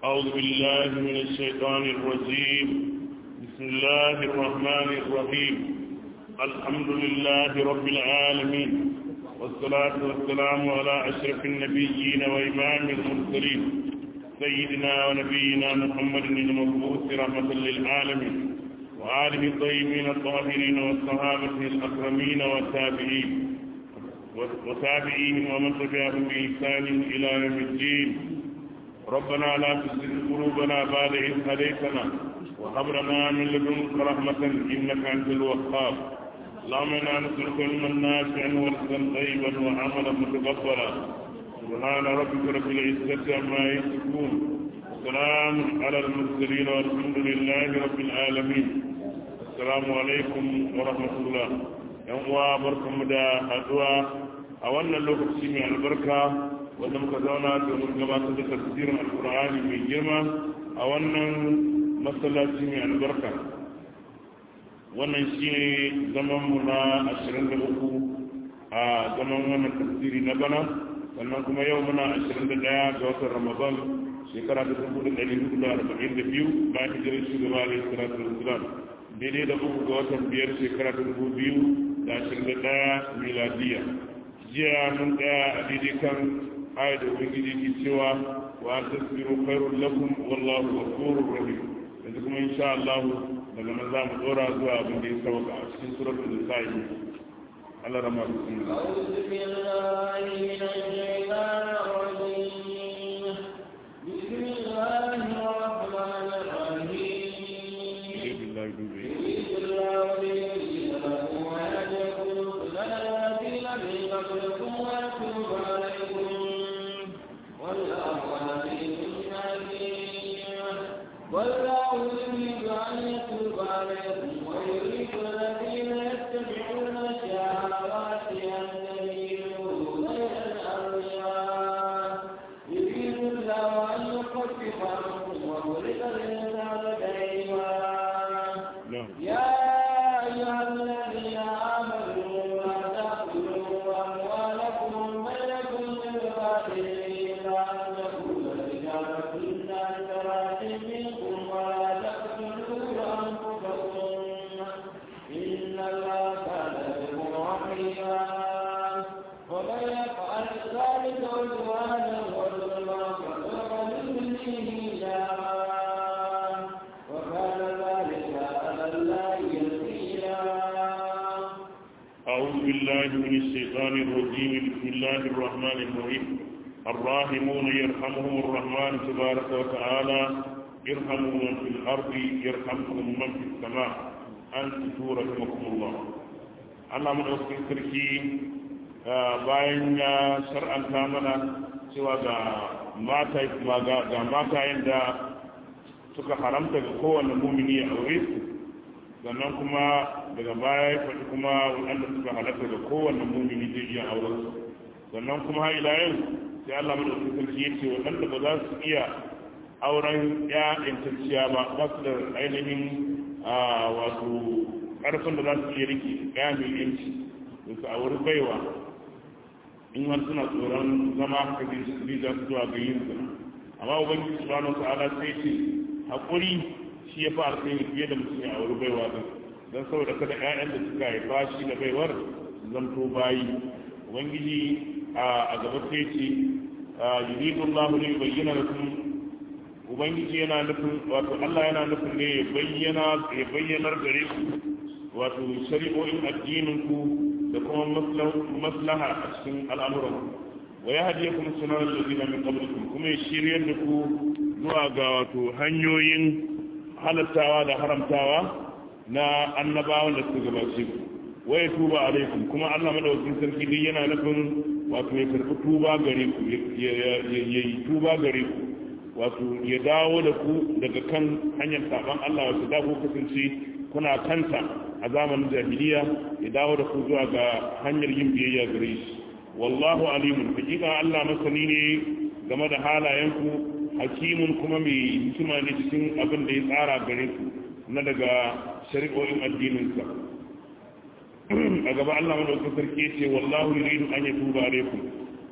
أعوذ بالله من الشيطان الرجيم بسم الله الرحمن الرحيم الحمد لله رب العالمين والصلاة والسلام على أشرف النبيين وإمام المرسلين سيدنا ونبينا محمد المبعوث رحمة للعالمين وآله الطيبين الطاهرين والصحابة الأكرمين والتابعين وتابعيهم ومن تبعهم بإحسان إلى يوم الدين ربنا لا تزغ قلوبنا بعد إذ هديتنا وهب لنا من لدنك رحمة إنك أنت الوهاب اللهم إنا نسألك علما نافعا ورزقا طيبا وعملا متقبلا سبحان ربك رب العزة عما يصفون وسلام على المرسلين والحمد لله رب العالمين السلام عليكم ورحمة الله yan uwa barkanmu da haduwa a wannan lokaci mai albarka wanda muka zauna domin gabatar da tafsirin alkur'ani mai girma a wannan masallaci mai albarka wannan shi ne zamanmu na 23 a zaman wannan tafsiri na bana sannan kuma yau muna 21 ga watan ramadan shekara ta 1442 bayan hijirar shugaba da salatu wasalam daidai da uku ga watan biyar shekara ta 2021 miladiya jiya mun tsaya a daidai kan ayat da ubangiji ke cewa wa an tasbiru khairul lakum wallahu ghafurur rahim yanzu kuma insha Allah daga nan za mu dora zuwa abin da ya sauka a cikin suratul nisa'i Allah rama bismillah أعوذ بالله من الشيطان الرجيم بسم الله الرحمن الرحيم billahi dubi يريد الله ليهدي لكم ويهديكم سنن الذين من قبلكم ويتوب عليكم والله عليم حكيم والله يريد أن يتوب عليكم ويريد الذين يتبعون الشهوات أن تميلوا غير الأغنياء يريد الله أن يخفف عنكم وخلق الإنسان دائما na'am يا أيها الذين آمنوا لا تأكلوا أموالكم بينكم بالباطل إلا أن تكون تجارة عن تراض منكم ولا تقتلوا أنفسكم إن الله كان بكم رحيما ومن يفعل ذلك عدوانا وظلما فسوف نصليه نارا وكان ذلك على الله يسيرا أعوذ بالله من الشيطان الرجيم بسم الله الرحمن الرحيم الراحمون يرحمهم الرحمن تبارك وتعالى ارحموا من في الأرض يرحمكم من في السماء أنتم رحمكم الله Allah madaukakin sarki bayan ya shar'anta mana cewa ga mata ga matayen da suka haramta ga kowane mumini a aure su sannan kuma daga baya ya faɗi kuma wanda suka halatta da kowanne mumini zai iya auren su sannan kuma har ila yau sai Allah madaukakin sarki ya ce waɗanda ba za su iya auren ya intacciya ba ba su da ainihin wato ƙarfin da za su iya rike ya mai yanci da su auri baiwa in har suna tsoron zama haka zai za su zuwa ga yin zina amma ubangiji subhanahu wa ta'ala sai ce haƙuri shi ya fi alkhairi fiye da mutum ya auri baiwa din don saboda kada ƴaƴan da suka haifa shi da baiwar su zanto bayi ubangiji a gaba sai ce yuridu Allah ne bayyana lakum ubangiji yana nufin wato Allah yana nufin ne ya bayyana ya bayyanar gare ku wato shari'o'in addinin ku da kuma maslaha a cikin al'amuran wa ya hadiya kuma sunan lalzina min qablikum kuma ya shiryar da ku zuwa ga wato hanyoyin halattawa da haramtawa na annabawan da suka gabace ku wa ya tuba alaikum kuma Allah madaukakin sarki dai yana nufin wato ya karbi tuba gare ku ya yi tuba gare ku wato ya dawo da ku daga kan hanyar saban Allah wato da ku kasance kuna kanta a zamanin jahiliya ya dawo da ku zuwa ga hanyar yin biyayya gare shi wallahu alimun hakika Allah masani ne game da halayenku hakimun kuma mai hikima ne cikin abin da ya tsara gare ku na daga shari'o'in addininsa a gaba Allah madaukakin sarki ce wallahu yuridu an yatuba alaikum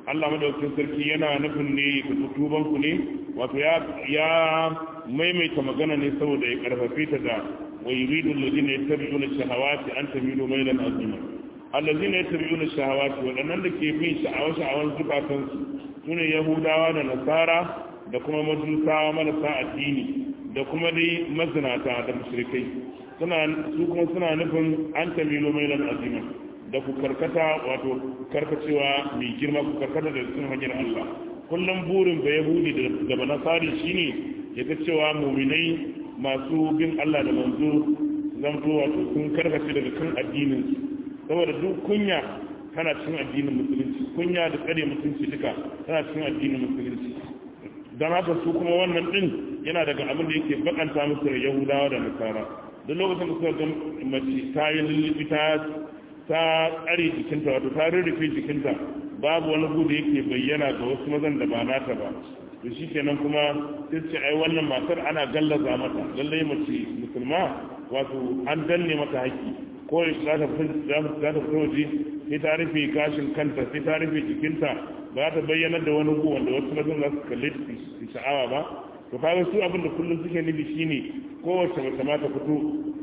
Allah madaukakin sarki yana nufin ne ga tutuban ku ne wato ya ya maimaita magana ne saboda ya karfafe ta da wa yuridu alladhina yattabi'una shahawati an tamilu maylan azima alladhina yattabi'una shahawati wadannan da ke bin sha'awa sha'awan zukatan su sune yahudawa da nasara da kuma majusawa marasa addini da kuma dai mazinata da mushrikai suna su kuma suna nufin an tamilu maylan azima da ku karkata wato karkacewa mai girma ku karkata da cikin hanyar Allah kullum burin ba yahudi da banasari shine ya ga cewa muminai masu bin Allah da manzo zanto wato sun karkace daga kan addinin saboda duk kunya tana cikin addinin musulunci kunya da tsare mutunci duka tana cikin addinin musulunci don haka su kuma wannan din yana daga abin da yake bakanta musu da yahudawa da nasara duk lokacin da suka ga mace ta yi lullubi ta ta tsare jikinta wato ta rurrufe jikinta babu wani gudu yake bayyana ga wasu mazan da ba nata ba to shi kenan kuma sai ce ai wannan matar ana gallaza mata lallai mace musulma wato an danne mata haƙƙi ko za ta fito waje sai ta rufe gashin kanta sai ta rufe jikinta ba ta bayyana da wani gu wanda wasu mazan za su kalle su sha'awa ba to kaga su abin da kullum suke nufi shine kowace mace ma ta fito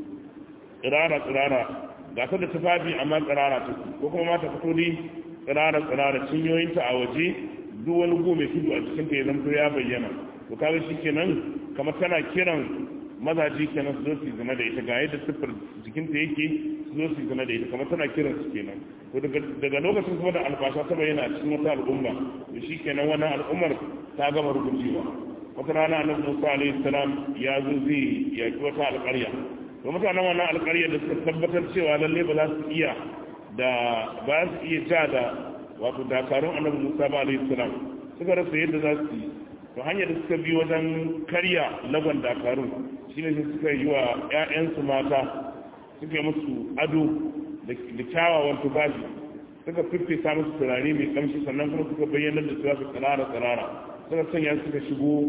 tsirara tsirara ga ta da tufafi amma tsirara ta ko kuma ma ta fito ne tsirara tsirara cinyoyinta a waje duk wani gu mai tudu a cikin ta ya zanto ya bayyana to kaga shi kenan kamar tana kiran mazaji kenan su zo su zina da ita ga yadda siffar jikinta yake su zo su zina da ita kamar tana kiran su kenan to daga lokacin kuma da albasha ta bayyana a cikin wata al'umma to shi kenan wannan al'ummar ta gama rubucewa wata rana annabi Musa alaihi salam ya zo zai yaki wata alƙarya to mutanen wannan alƙarya da suka tabbatar cewa lalle ba za su iya da ba su iya ja da wato dakarun annabi Musa ba alaihi salam suka rasa yadda za su yi to hanyar da suka bi wajen karya lagon dakarun shine sai suka yi wa ƴaƴansu mata suka yi musu ado da kyawawan tufafi suka fiffesa musu turare mai kamshi sannan kuma suka bayyana da su su tsirara tsirara suka sanya suka shigo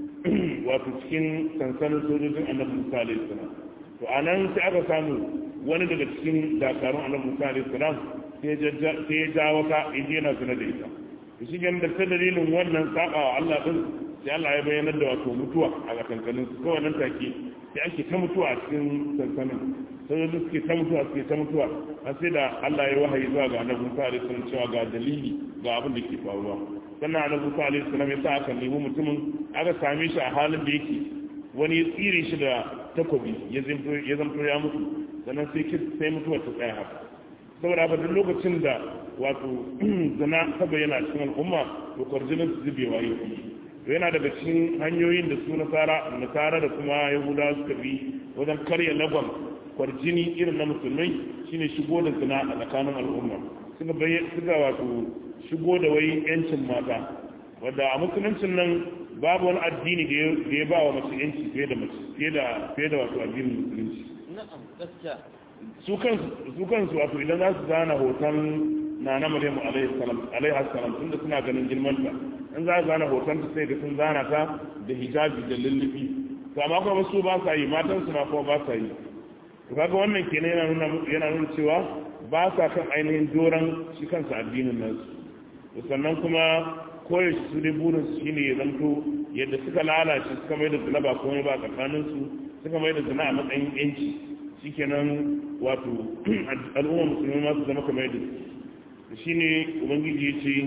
wato cikin sansanin sojojin annabi Musa alaihi salam to anan sai aka samu wani daga cikin dakarun annabi Musa alaihi salam sai ya ja wata inda yana zina da ita to shi da ta dalilin wannan sabawa Allah din sai Allah ya bayyana da wato mutuwa a kankanin su kawai nan take sai ake ta mutuwa a cikin sansanin sai da suke ta mutuwa suke ta mutuwa har sai da Allah ya wahayi zuwa ga annabi Musa alaihi salam cewa ga dalili ga abin da ke faruwa sannan annabi Musa alaihi salam ya sa aka nemi mutumin aka same shi a halin da yake wani ya tsire shi da takobi ya zanto ya zanto ya mutu sannan sai sai mutuwa ta tsaya haka saboda haka duk lokacin da wato zina ta bayyana cikin al'umma to kwarjinin su zubewa ya fi to yana daga cikin hanyoyin da su nasara nasara da kuma yahuda suka bi wajen karya lagon kwarjini irin na musulmai shine shigo da zina a tsakanin al'umma suka suka wato shigo da wai yancin mata wadda a musuluncin nan babu wani addini da ya ba wa mace yanci fiye da mace fiye da fiye da wato addinin musulunci na'am gaskiya su kansu wato idan za su zana hoton na na maryamu alaihi salam tunda suna ganin girmanta in za su zana hoton ta sai ga sun zana ta da hijabi da lullubi to amma kuma su ba sa yi matan su ma kuma ba sa yi to kaga wannan kenan yana nuna yana nuna cewa ba sa kan ainihin doran shi kansa addinin nasu to sannan kuma koyaushe su dai burin su shine ya zanto yadda suka lalace suka mai da zina ba komai ba tsakanin su suka mai da zina a matsayin yanci shikenan wato al'umma musulmi ma su zama kamar yadda su shine ubangiji ya ce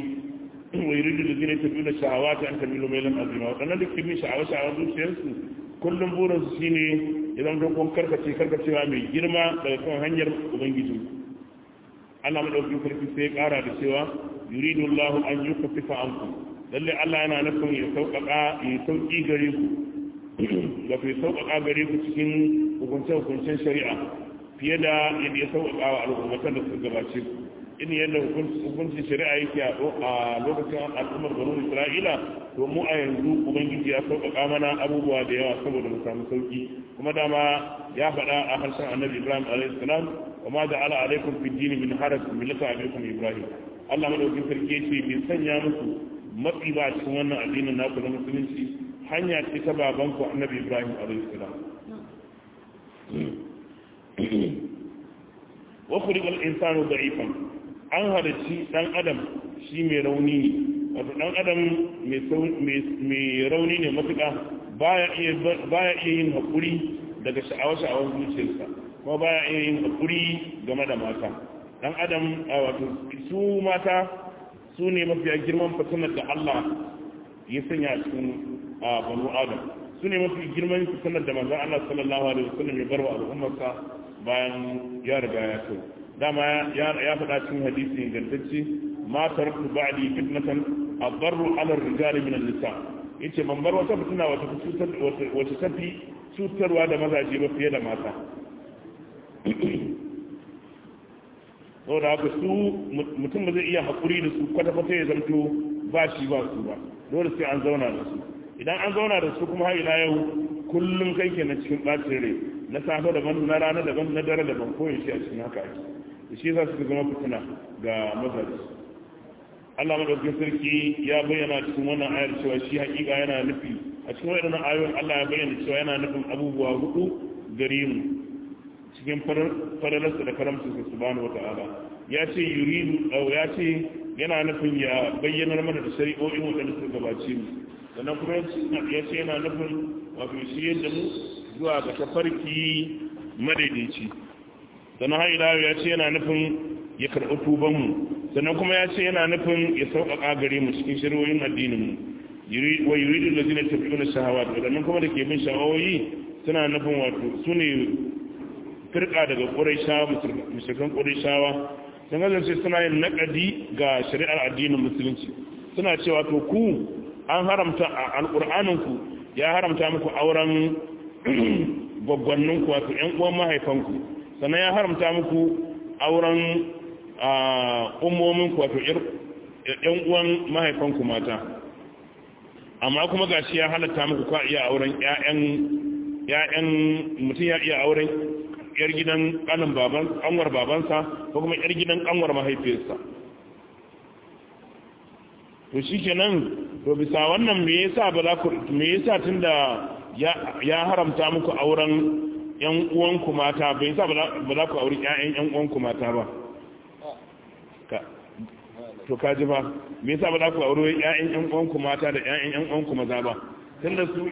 wa yuridu da zina tafi da sha'awa ta an kamilu mai lan azima waɗannan da ke bin sha'awa sha'awa zuciyarsu kullum burin su shine ya zama don karkace karkacewa mai girma daga kan hanyar ubangiji Allah madaukakin sarki sai ya kara da cewa yuridu Allah an yukaffifa ankum lalle Allah yana nufin ya sauƙaƙa ya sauƙi gare ku da ku sauƙaƙa gare ku cikin hukunce-hukuncen shari'a fiye da yadda ya sauƙaƙa wa al'ummatan da suka gabace ku in yadda hukuncin shari'a yake a lokacin al'ummar banu isra'ila to mu a yanzu ubangiji ya sauƙaƙa mana abubuwa da yawa saboda mu samu sauƙi kuma dama ya faɗa a harshen annabi ibrahim alayhi salam wa ma da ala alaikum fi dini min haraj millata abikum ibrahim Allah madaukakin sarki yace bai sanya musu matsi ba cikin wannan addinin naku na musulunci hanya ce ta babanku annabi ibrahim alaihissalam wa khuliqa al-insanu da'ifan an halarci dan adam shi mai rauni ne wato dan adam mai rauni ne matuƙa baya iya yin haƙuri daga sha'awar-sha'awar zuciyarsa kuma baya iya yin haƙuri game da mata dan adam wato su mata su ne mafiya girman fitinar da Allah ya sanya a cikin banu adam su ne mafi girman fitinar da manzan Allah sallallahu alaihi wasallam ya barwa al'ummarsa bayan ya riga ya so dama ya faɗa cikin hadisi ingantacce ma taraktu ba'di fitnatan adarru ala rijali min an-nisa yace ban bar wata fitina wata cutar wata tafi cutarwa da mazaje ba fiye da mata saboda haka su mutum ba zai iya haƙuri da su kwata-kwata ya zanto ba shi ba su ba dole sai an zauna da su idan an zauna da su kuma har ila yau kullum kai ke na cikin ɓacin rai na safe daban na rana daban na dare daban ko yaushe a cikin haka ake da shi za su zama fitina ga mazaje Allah madaukakin sarki ya bayyana cikin wannan ayar cewa shi hakika yana nufi a cikin waɗannan ayoyin Allah ya bayyana cewa yana nufin abubuwa hudu gare mu cikin faralarsa da karamcinsa subhanahu wata'ala ya ce yuridu ya ce yana nufin ya bayyanar mana da shari'o'in waɗanda suka gabace mu sannan kuma ya ce yana nufin wato shi yadda mu zuwa ga tafarki madaidaici sannan har ila ya ce yana nufin ya karɓi tuban mu sannan kuma ya ce yana nufin ya sauƙaƙa gare mu cikin shari'o'in addinin mu wa yuridu allazina tafi'una shahawat wadannan kuma da ke bin sha'awoyi suna nufin wato su ne firka daga ƙuraishawa musulman ƙuraishawa sun kasance suna yin naƙadi ga shari'ar addinin musulunci suna cewa to ku an haramta a alƙur'aninku ya haramta muku auren gwaggwanninku wato ‘yan uwan mahaifanku sannan ya haramta muku auren ummominku wato ‘yan uwan mahaifanku mata amma kuma gashi ya halatta muku kwa iya auren ‘ya'yan mutum ya iya auren yar gidan kanin baban kanwar babansa ko kuma yar gidan kanwar mahaifiyarsa to shikenan to bisa wannan me yasa ba za ku me yasa tunda ya ya haramta muku auren yan uwanku mata bai yasa ba za ku auri ƴaƴan yan uwanku mata ba ka to kaji ba me yasa ba za ku auri ƴaƴan yan uwanku mata da ƴaƴan yan uwanku maza ba tunda su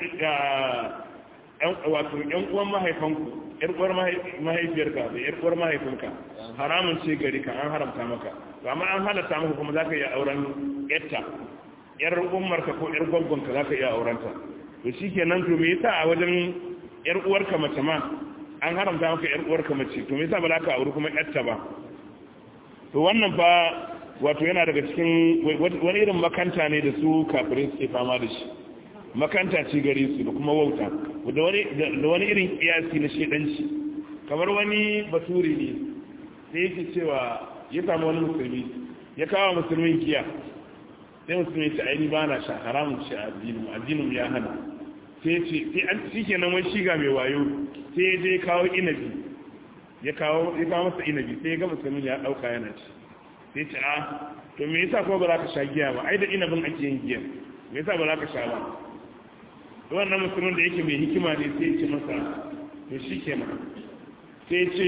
wato yan uwan mahaifanku yar uwar mahaifiyarka da yar uwar mahaifinka haramun ce gari ka an haramta maka amma an halatta maka kuma zaka iya auren yatta yar ummarka ko yar gwaggonka zaka iya aurenta to shikenan to me yasa a wajen yar uwarka mace ma an haramta maka yar uwarka mace to me yasa ba za ka auri kuma yatta ba to wannan fa wato yana daga cikin wani irin makanta ne da su kafirai suke fama da shi makanta ce gare su da kuma wauta da wani irin kiyasi na shedanci kamar wani baturi ne sai yake cewa ya samu wani musulmi ya kawo musulmin giya sai musulmi ce aini ba na sha haramun shi a addinin addinin ya hana sai ce sai an shi kenan wani shiga mai wayo sai ya je kawo inabi ya kawo ya kawo masa inabi sai ya ga musulmin ya dauka yana ci sai ce a to me yasa ko ba za ka sha giya ba ai da inabin ake yin giya me yasa ba za ka sha ba wannan musulmin da yake mai hikima ne sai ce masa to shi kenan sai ce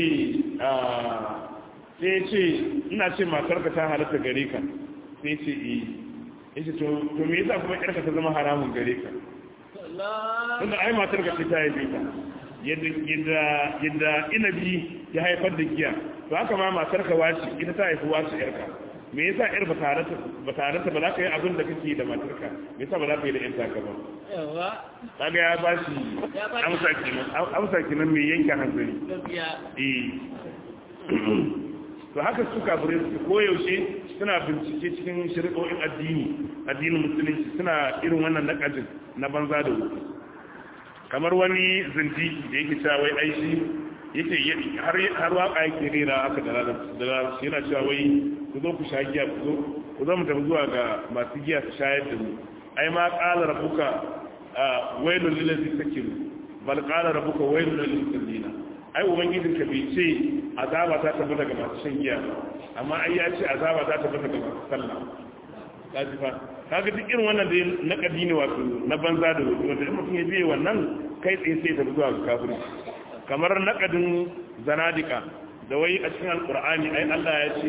sai ce ina ce matarka ta halatta gare ka sai ce eh yace to to me yasa kuma yarka ta zama haramun gare ka tunda ai matarka ce ta haife ka yadda yadda yadda inabi ya haifar da giya to haka ma matarka wace ita ta haifi wace yarka me yasa yar ba tare ba tare ba za ka yi abin da kake da matarka me yasa ba za ka yi da yan taka ba yawa kaga ya ba shi amsa kenan amsa kenan mai yanke hanzari gaskiya eh to haka su kafirai su koyaushe suna bincike cikin shari'o'in addini addinin musulunci suna irin wannan nakajin na banza da wuce kamar wani zindiki da yake cewa wai aishi yake har har waka yake rera aka da da yana cewa wai ku zo ku sha giya ku zo ku zo mu tafi zuwa ga masu giya su shayar da mu ai ma qala rabbuka wailul lil ladzi sakiru bal qala rabbuka wailul lil musallina ai ubangijin ka bai ce azaba ta tafi daga masu shan giya amma ai ya ce azaba ta tafi daga masu sallah kaji fa kaga duk irin wannan da na kadini wato na banza da wato wanda in mutum ya biye wannan kai tsaye sai ta zuwa ga kafiri kamar naqadin zanadika da wai a cikin alqur'ani ai Allah ya ce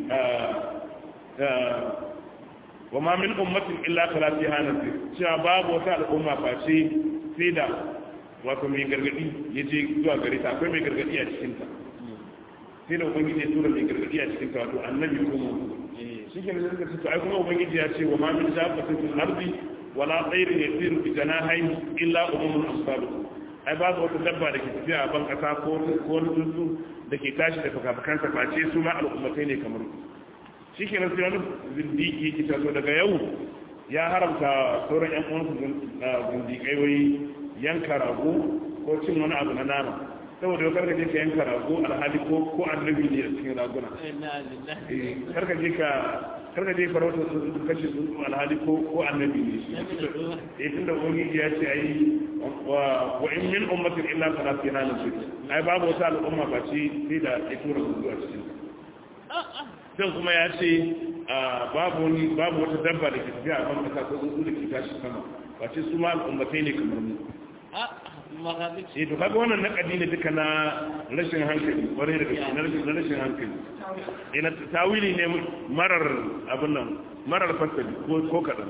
wa ma min ummatin illa kala fi hanasi cewa babu wata al'umma face sai da wato mai gargadi ya je zuwa gare ta akwai mai gargadi a cikin ta sai da ubangiji ya tura mai gargadi a cikin ta wato annabi kuma shi ke nan suka ce ai kuma ubangiji ya ce wa ma min dabbatin fil ardi wala tsairin yasiru bi janahihi illa ummun asbabu ai babu wata dabba da ke tafiya a ban kasa ko wani tsuntsu da ke tashi da fakafakansa face su ma al'ummatai ne kamar shi ke nasu wani zindiki ke taso daga yau ya haramta sauran yan uwansu zindikai wai yanka rago ko cin wani abu na nama saboda yau karka je ka yanka rago alhali ko ko annabi ne a cikin raguna karka je ka karka je farauta su kashe tsuntsu alhali ko ko annabi ne eh tunda ubangiji ya ce ai wa in min ummatin illa kana fi halin su ai babu wata al'umma ba ce sai da ya tura tsuntsu a cikin sai kuma ya ce babu wani babu wata dabba da ke tafiya a ban kasa ko tsuntsu da ke tashi sama ba ce su ma al'ummatai ne kamar mu eh to kaga wannan nakadi ne duka na rashin hankali kwarai da gaske na rashin hankali eh na tawili ne marar abin nan marar fasali ko ko kadan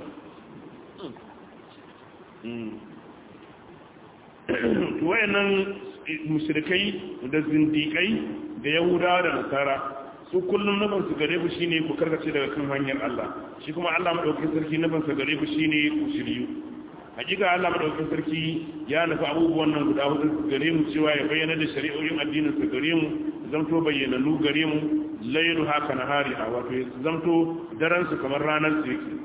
to wayannan mushrikai da zindikai da yahudawa da nasara su kullum nufin su gare ku shine ku karkace daga kan hanyar Allah shi kuma Allah madaukakin sarki nufin sa gare ku shine ku shiryu hakika Allah madaukakin sarki ya nufi abubuwan nan guda hudu gare mu cewa ya bayyana da shari'o'in addinin sa gare mu zamto bayyananu gare mu laylu haka nahari a wato zamto daren su kamar ranar su yake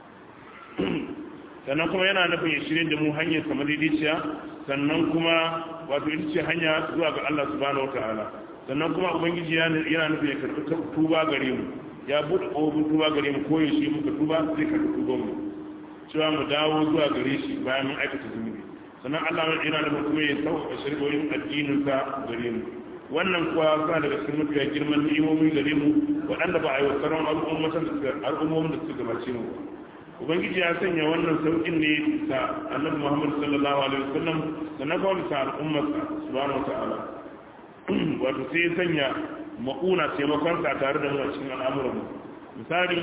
sannan kuma yana nufin ya shirye da mu hanyar kamar daidaiciya sannan kuma wato ita ce hanya zuwa ga Allah subhanahu wataala sannan kuma ubangiji yana nufin ya karɓi tuba gare mu ya buɗe ƙofofin tuba gare mu ko yaushe muka tuba zai karɓi tuban mu cewa mu dawo zuwa gare shi bayan mun aikata zunubi sannan Allah mai yana nufin kuma ya sauƙaƙa shari'o'in addinin sa gare mu wannan kuwa suna daga cikin mafiya girman ni'imomi gare mu waɗanda ba a yi wa sauran al'ummomin da suka gabace mu ubangiji ya sanya wannan sauƙin ne ta annabi muhammad sallallahu alaihi wasallam da na kawai ta al'ummarsa subhanahu wa ta'ala wato sai ya sanya maƙuna taimakonsa tare da mu a cikin al'amuranmu misali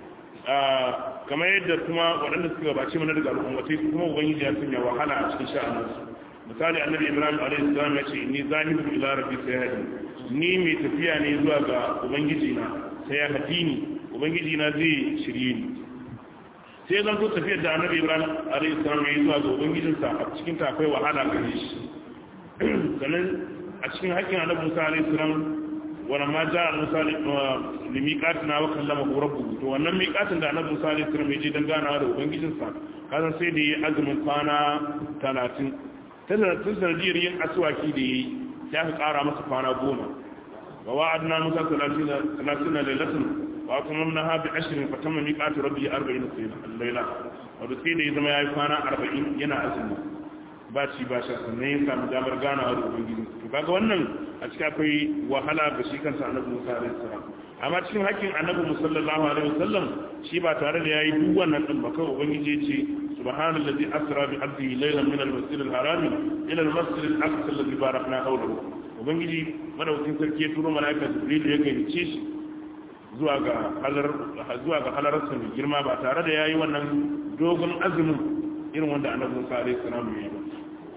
kamar yadda kuma waɗanda suka gabace mana daga al'ummatai kuma ubangiji ya sanya wahala a cikin sha'anarsu misali annabi ibrahim alaihi salam ya ce ni zahibu ila rabbi sai hadi ni mai tafiya ne zuwa ga ubangiji na sai ya hadini ubangiji na zai shirye ni sai zan so tafiyar da annabi ibrahim alaihi salam ya yi zuwa ga ubangijinsa a cikin ta akwai wahala gare shi sannan a cikin haƙƙin annabi musa alaihi salam wani ma ja musa limiƙatin na wakan lama horar bugu to wannan miƙatin da annabi musa alaihi salam ya je don ganawa da ubangijinsa kasan sai da ya azumin kwana talatin ta sanadiyar yin asuwaki da ya yi sai aka ƙara masa kwana goma wa wa'adna musa talatin lailatin wa kuma na habi ashirin fa tamma miqatu rabbi 40 layla wato sai da ya zama yayi kwana 40 yana azumi ba ci ba sha sannan ya samu damar ganawa da ubangiji to kaga wannan a cikin akwai wahala ga shi kansa annabi Musa alaihi salam amma cikin hakkin annabi sallallahu alaihi wasallam shi ba tare da yayi duk wannan din ba kawai ubangiji ya ce subhanallazi asra bi abdihi laylan min al-masjid al-haram ila al-masjid al-aqsa alladhi barakna hawlahu ubangiji madaukakin sarki ya turo malaika jibril ya gayyace shi zuwa ga halararsa mai girma ba tare da ya yi wannan dogon azumin irin wanda annabi musa alaihi salam ya yi ba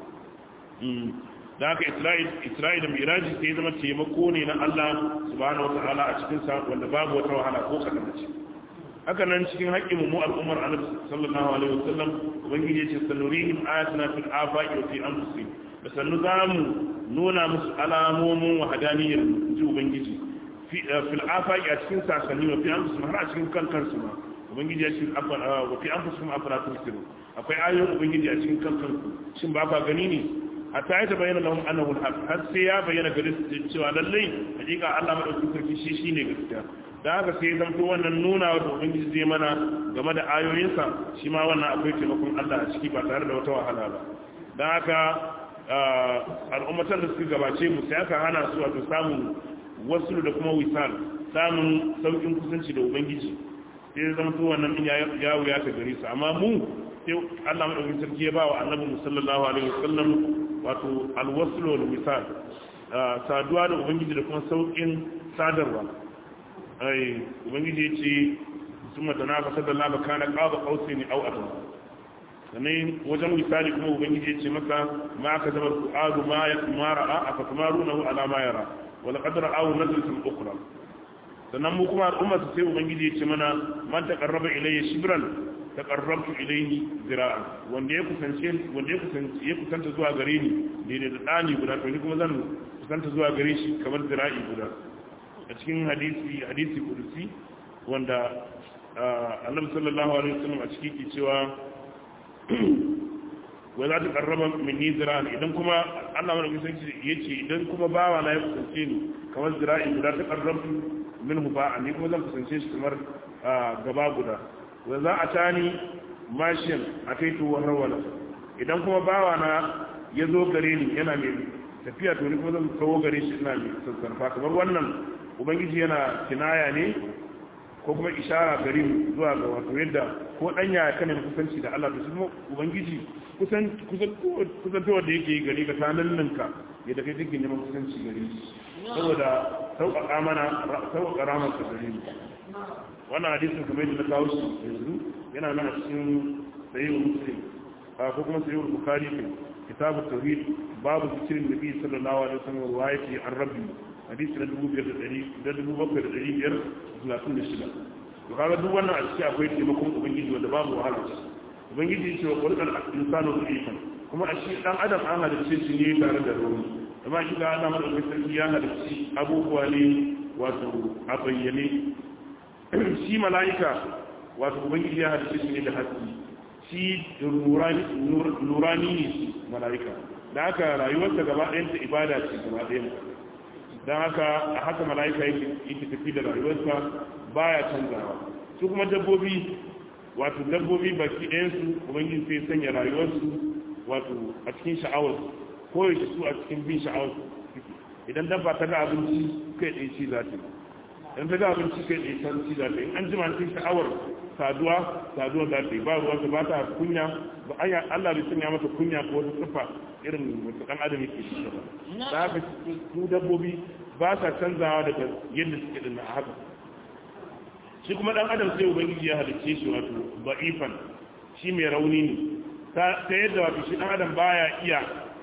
da haka isra'il da miraji sai zama taimako ne na allah subhanahu wa ta'ala a cikin sa wanda babu wata wahala ko kadan ce haka nan cikin haƙƙin mu al'ummar annabi sallallahu alaihi wasallam ubangiji ya ce sanurihim ayatina fil afaqi wa fi anfusihim da sannu zamu nuna musu alamomin wahdaniyar ji ubangiji fil afaqi a cikin sasanni wa fi anfusihim har a cikin kankansu ma ubangiji ya ce wa fi anfusihim afala tusirun akwai ayoyin ubangiji a cikin kankanku shin ba ka gani ne hatta ya tabayyana lahum annahu al-haq har sai ya bayyana gare su cewa lallai hakika Allah madaukakin sarki shi shine gaskiya da haka sai zan to wannan nuna wa ubangiji zai mana game da ayoyinsa shi ma wannan akwai taimakon Allah a ciki ba tare da wata wahala ba dan haka al'ummatan da suka gabace mu sai aka hana su wato samun wasu da kuma wisal samun saukin kusanci da ubangiji sai zama to wannan din ya wuya ta gare su amma mu sai Allah madaukakin sarki ya ba wa annabi sallallahu alaihi wasallam wato alwaslu wal wisal saduwa da ubangiji da kuma saukin sadarwa ai ubangiji ya ce sun matana fasar da laba kana ƙaba ƙausai ne au adu sannan wajen misali kuma ubangiji ya ce masa ma aka zama su'adu ma ya kumara a aka kumaru na ala ma yara wala kadar awu nazartin ukra sannan mu kuma al'ummar sai ubangiji ya ce mana man taqarraba ilayya shibran taqarrabtu ilayhi zira'an wanda ya kusance wanda ya kusance ya kusanta zuwa gare ni daidai da dani guda to ni kuma zan kusanta zuwa gare shi kamar zira'i guda a cikin hadisi hadisi kudusi wanda annabi sallallahu alaihi wasallam a cikin ke cewa wa za ta karraba minni zira'an idan kuma Allah mana kusanci yace idan kuma bawa na ya kusance ni kamar zira'i guda ta karrabtu minhu ba'an ni kuma zan kusance shi kamar gaba guda wa za a tani mashin a kai tuwon rawala idan kuma bawa na ya zo gare ni yana mai tafiya to ni kuma zan kawo gare shi ina mai sassarfa kamar wannan ubangiji yana kinaya ne ko kuma ishara gare mu zuwa ga wato yadda ko danya ya kane kusanci da Allah to shi kuma ubangiji kusan kusan kusantowar da yake gare ka ta ninka yadda kai kake neman kusanci gare shi saboda sauƙaƙa mana sauƙaƙa ramar ka gare mu wannan hadisin kamar yadda na kawo shi yanzu yana nan a cikin sayyid muslim ko kuma sayyid bukhari ne kitabu tauhid babu zikirin nabi sallallahu alaihi wasallam riwayati an rabbi hadisi na 2536 to kaga duk wannan a cikin akwai taimakon ubangiji wanda babu wahala ubangiji ce wa qur'an insanu dhifan kuma a shi dan adam an halicce shi ne tare da rauni amma shi ga Allah madaukakin sarki ya halicci abubuwa ne wato a bayyane shi mala'ika wato ubangiji ya halicce shi ne da haske shi nurani ne shi mala'ika da haka rayuwarsa gaba ɗayanta ibada ce gaba ɗayanta don haka a haka mala'ika yake tafi da rayuwarsa baya canzawa su kuma dabbobi wato dabbobi baki ɗayansu ubangiji sai sanya rayuwarsu wato a cikin sha'awarsu ko yake su a cikin bin sha'awarsu idan dabba ta ga abinci kai ɗaya ci za ta idan ta ga abinci kai ɗaya ta ci za ta in an jima cikin sha'awar saduwa saduwa za ta yi ba ruwa ta ba ta kunya ba anya Allah bai sanya mata kunya ko wata sifa irin wata ɗan adam yake shi ba da haka su dabbobi ba sa canzawa daga yadda suke dinna a haka shi kuma ɗan adam sai ubangiji ya halicce shi wato ba'ifan shi mai rauni ne ta yadda wato shi ɗan adam baya iya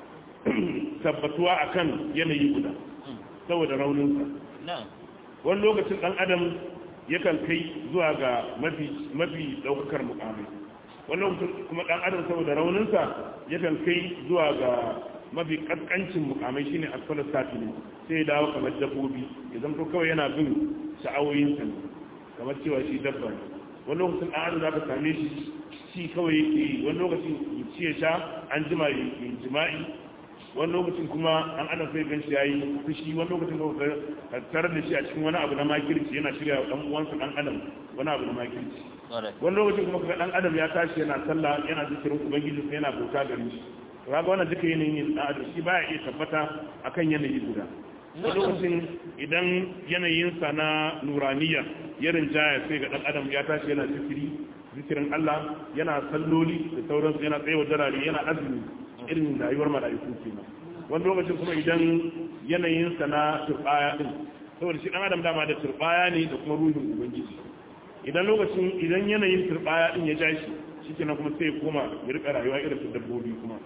tabbatuwa akan yanayi guda saboda rauninsa wani lokacin ɗan adam yakan kai zuwa ga mafi ɗaukakar mukamai wani lokacin kuma ɗan adam saboda rauninsa yakan kai zuwa ga mafi ƙasƙancin mukamai shine asfalar sati ne sai ya dawo kamar dabbobi ya zamto kawai yana bin sha'awoyinsa ne kamar cewa shi dabba ne wani lokacin ɗan adam za ka same shi shi kawai yake wani lokacin ya ci ya sha an jima ya jima'i wani lokacin kuma an adam sai gan shi ya yi fushi wani lokacin da tare da shi a cikin wani abu na makirci yana shirya wa uwansa dan adam wani abu na makirci wani lokacin kuma kaga dan adam ya tashi yana sallah yana zikirin ubangiji sai yana bauta gare shi to kaga wannan duka yanayin yin dan adam shi baya iya tabbata akan yanayi guda wani lokacin idan yanayinsa na nuraniya ya rinjaya sai ga dan adam ya tashi yana zikiri zikirin Allah yana salloli da sauransu yana tsaye darare yana azumi irin rayuwar mala'iku kenan wani lokacin kuma idan yanayinsa na turbaya din saboda shi dan adam dama da turbaya ne da kuma ruhin ubangiji idan lokacin idan yanayin turbaya din ya ja shi shikenan kuma sai ya koma ya rika rayuwa irin ta dabbobi kuma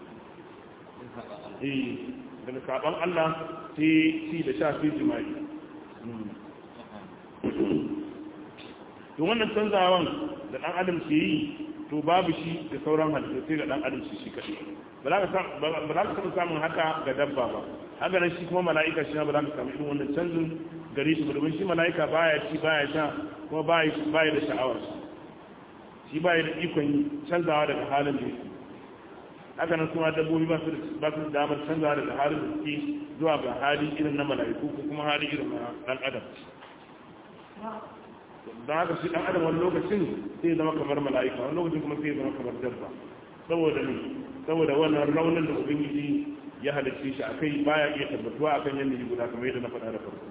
eh daga saban Allah sai ci da sha sai jima'i to wannan canzawan da dan adam ke yi to babu shi da sauran halittu sai ga dan adam shi shi kadai ba za ka taɓa samun haka ga dabba ba haka nan shi kuma mala'ika shi ba za ka samu irin wannan canjin gare shi ba domin shi mala'ika baya ci baya sha kuma baya da sha'awar shi baya da ikon canzawa daga halin da yake haka nan kuma dabbobi ba su da damar canzawa daga halin da suke zuwa ga hali irin na mala'iku ko kuma hali irin na dan adam don haka shi dan adam wani lokacin sai zama kamar mala'ika wani lokacin kuma sai zama kamar dabba saboda ne saboda wannan raunin da ubangiji ya halicce shi akai baya iya tabbatuwa akan yanayi guda kamar yadda na faɗa da farko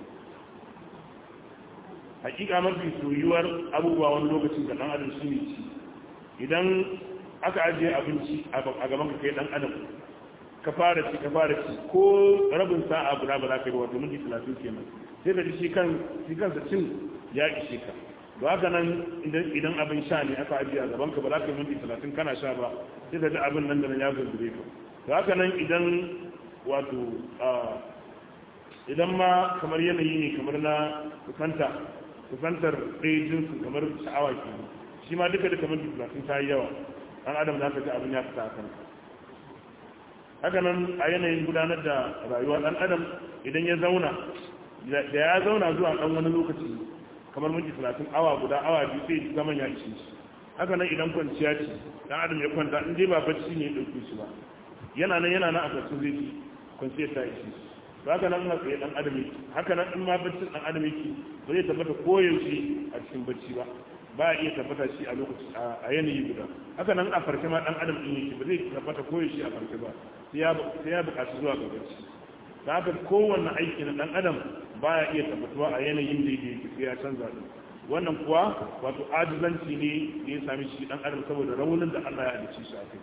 hakika mafi soyuwar abubuwa wani lokacin da dan adam shine ci idan aka ajiye abinci a gaban ka kai dan adam ka fara ci ka fara ci ko rabin sa'a guda ba za ka yi wato minti talatin kenan sai ka ji shi kan shi kansa cin ya ishe ka to haka nan idan abin sha ne aka ajiye a gaban ka ba za ka yi minti talatin kana sha ba sai ka ji abin nan da nan ya gurgure ka to haka nan idan wato idan ma kamar yanayi ne kamar na kusanta kusantar ɗaya jinsu kamar sha'awa ke shi ma duka duka minti talatin ta yi yawa ɗan adam za ka ji abin ya fita a kanka haka nan a yanayin gudanar da rayuwa ɗan adam idan ya zauna da ya zauna zuwa ɗan wani lokaci kamar minti talatin awa guda awa biyu sai zaman ya ci haka nan idan kwanciya ce ɗan adam ya kwanta in dai ba bacci ne ya ɗauke shi ba yana nan yana nan a kwacin zai ci kwanciyar ta ishi to haka nan matsayi ɗan adam yake haka nan in ma baccin ɗan adam yake ba zai tabbata koyaushe a cikin bacci ba ba a iya tabbata shi a lokaci a yanayi guda haka nan a farke ma ɗan adam ɗin yake ba zai tabbata koyaushe a farke ba sai ya buƙaci zuwa ga bacci da haka kowanne aiki na ɗan adam baya iya tabbatuwa a yanayin da yake sai ya canza ɗin wannan kuwa wato ajizanci ne da ya sami shi ɗan adam saboda raunin da Allah ya halicci shi a kai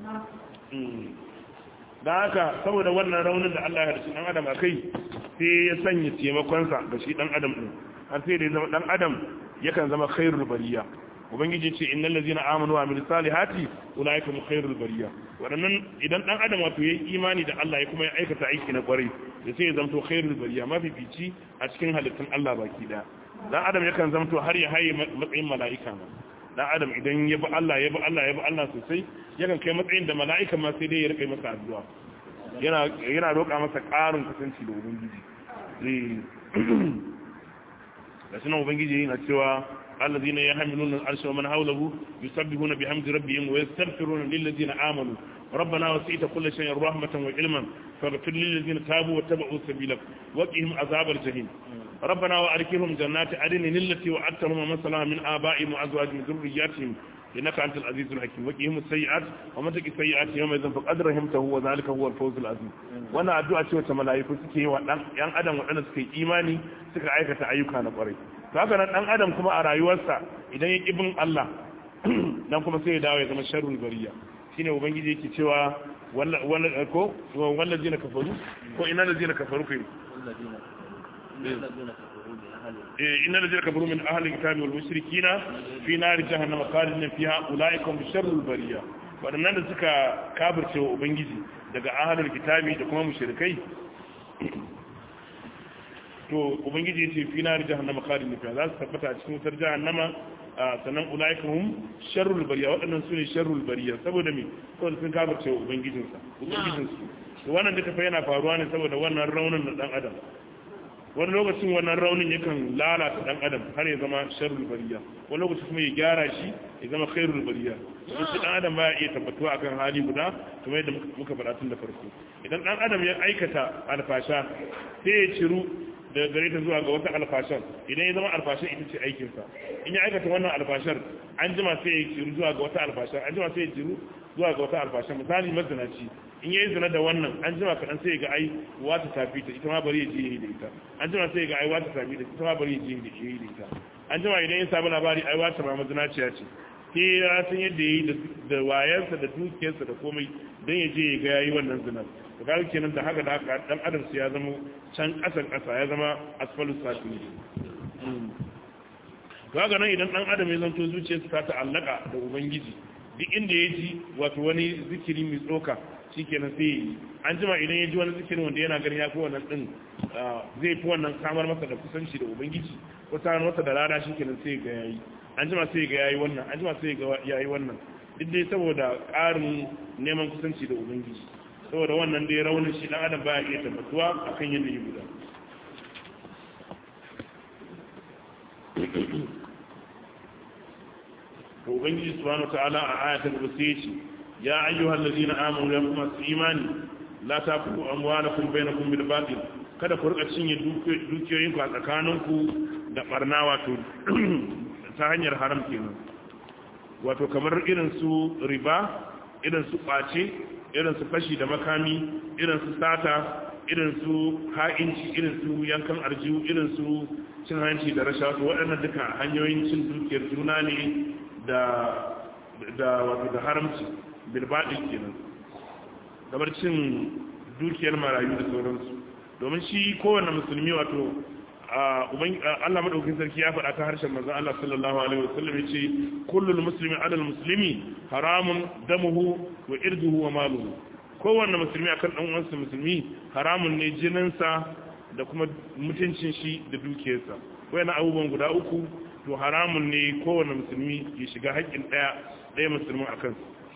da haka saboda wannan raunin da Allah ya halicci ɗan adam a kai sai ya sanya taimakonsa ga shi ɗan adam ɗin har sai da ya zama ɗan adam yakan zama khairul bariya ubangiji ce innal ladzina amanu wa amilus salihati ulaika hum khairul bariya wadannan idan dan adam wato yayi imani da Allah ya kuma ya aikata aiki na kwarai da sai ya zamto khairul bariya mafifici a cikin halittun Allah baki daya dan adam yakan zamto har ya haye matsayin mala'ika ma dan adam idan ya bi Allah ya bi Allah ya bi Allah sosai yakan kai matsayin da mala'ika ma sai dai ya rika masa addu'a yana yana roƙa masa ƙarin kusanci da ubangiji zai da sunan ubangiji yana cewa الذين يحملون العرش ومن حوله يسبحون بحمد ربهم ويستغفرون للذين آمنوا ربنا وسعت كل شيء رحمة وعلما فاغفر للذين تابوا واتبعوا سبيلك وقهم عذاب الجحيم ربنا وأركهم جنات عدن التي وعدتهم ومن صلى من آبائهم وأزواجهم وذرياتهم إنك أنت العزيز الحكيم وقهم السيئات ومن تقي السيئات يومئذ فقد رحمته وذلك هو الفوز العظيم وانا addu'a ce wata mala'iku suke yi wa dan yan adam waɗanda suka yi imani suka aikata ayyuka na ƙwarai to haka nan dan adam kuma a rayuwarsa idan ya bin Allah dan kuma sai ya dawo ya zama sharrul bariya shine ubangiji yake cewa wala ko wallazina kafaru ko ina lazina kafaru kai إن الذين كفروا من أهل الكتاب والمشركين في نار جهنم خالدين فيها أولئك هم شر البرية waɗannan da suka kafirce wa ubangiji daga ahalar kitabi da kuma mushrikai to ubangiji ya ce fi na jahannama khalidin fiha za su tabbata a cikin wutar jahannama sannan ulaika hum sharrul bariya waɗannan su ne sharrul bariya saboda me saboda sun kafirce wa ubangijinsa ubangijinsu to wannan duka fa yana faruwa ne saboda wannan raunin na dan adam wani lokacin wannan raunin yakan lalata dan adam har ya zama sharrul bariya wani lokacin kuma ya gyara shi ya zama khairul bariya don shi dan adam baya iya tabbatuwa akan hali guda kamar yadda muka faɗa tun da farko idan dan adam ya aikata alfasha sai ya ciru daga gare ta zuwa ga wata alfashar idan ya zama alfashar ita ce aikinsa in ya aikata wannan alfashar an jima sai ya ciru zuwa ga wata alfashar an jima sai ya ciru zuwa ga wata alfashar misali mazinaci in yayi zina da wannan an jima kaɗan sai ga ai wata tafi ta ita ma bari ya je yi da ita an jima sai ga ai wata tafi ta ita ma bari ya je yi da ita an jima idan ya samu labari ai wata ma mazinaciya ce sai ya san yadda ya yi da wayansa da dukiyarsa da komai don ya je ya ga yayi wannan zinar da kaga kenan da haka da haka dan adam sai ya zama can ƙasan ƙasa ya zama asfalus safili kaga nan idan dan adam ya zanto zuciyarsa ta ta'allaka da ubangiji duk inda ya ji wato wani zikiri mai tsoka shikenan sai an jima idan ya ji wani zikirin wanda yana ganin ya fi wannan din zai fi wannan samar masa da kusanci da ubangiji ko samar masa da rana shikenan sai ga yayi an jima sai ga yayi wannan an jima sai ga yayi wannan duk dai saboda ƙarin neman kusanci da ubangiji saboda wannan dai raunin shi dan adam baya iya tabbatuwa akan yadda yi guda to ubangiji subhanahu wataala a ayatul kursi ya ayyuhal ladina amanu ya kuma su imani la taqulu amwalakum bainakum bil batil kada ku rika cinye dukiyoyin ku a tsakaninku da barna wato ta hanyar haram kenan wato kamar irin su riba irin su kwace irin su fashi da makami irin su sata irin su ha'inci irin su yankan arjiyu irin su cin hanci da rashawa waɗannan duka hanyoyin cin dukiyar juna ne da da wato da haramci bilbaɗin kenan kamar cin dukiyar marayu da sauransu domin shi kowane musulmi wato Allah madaukakin sarki ya faɗa ta harshen manzon Allah sallallahu alaihi wasallam yace kullul muslimi ala muslimi haramun damuhu wa irduhu wa maluhu kowanne musulmi akan dan uwansa musulmi haramun ne jininsa da kuma mutuncin shi da dukiyarsa wayannan abubuwan guda uku to haramun ne kowanne musulmi ya shiga haƙƙin ɗaya ɗaya musulmin akan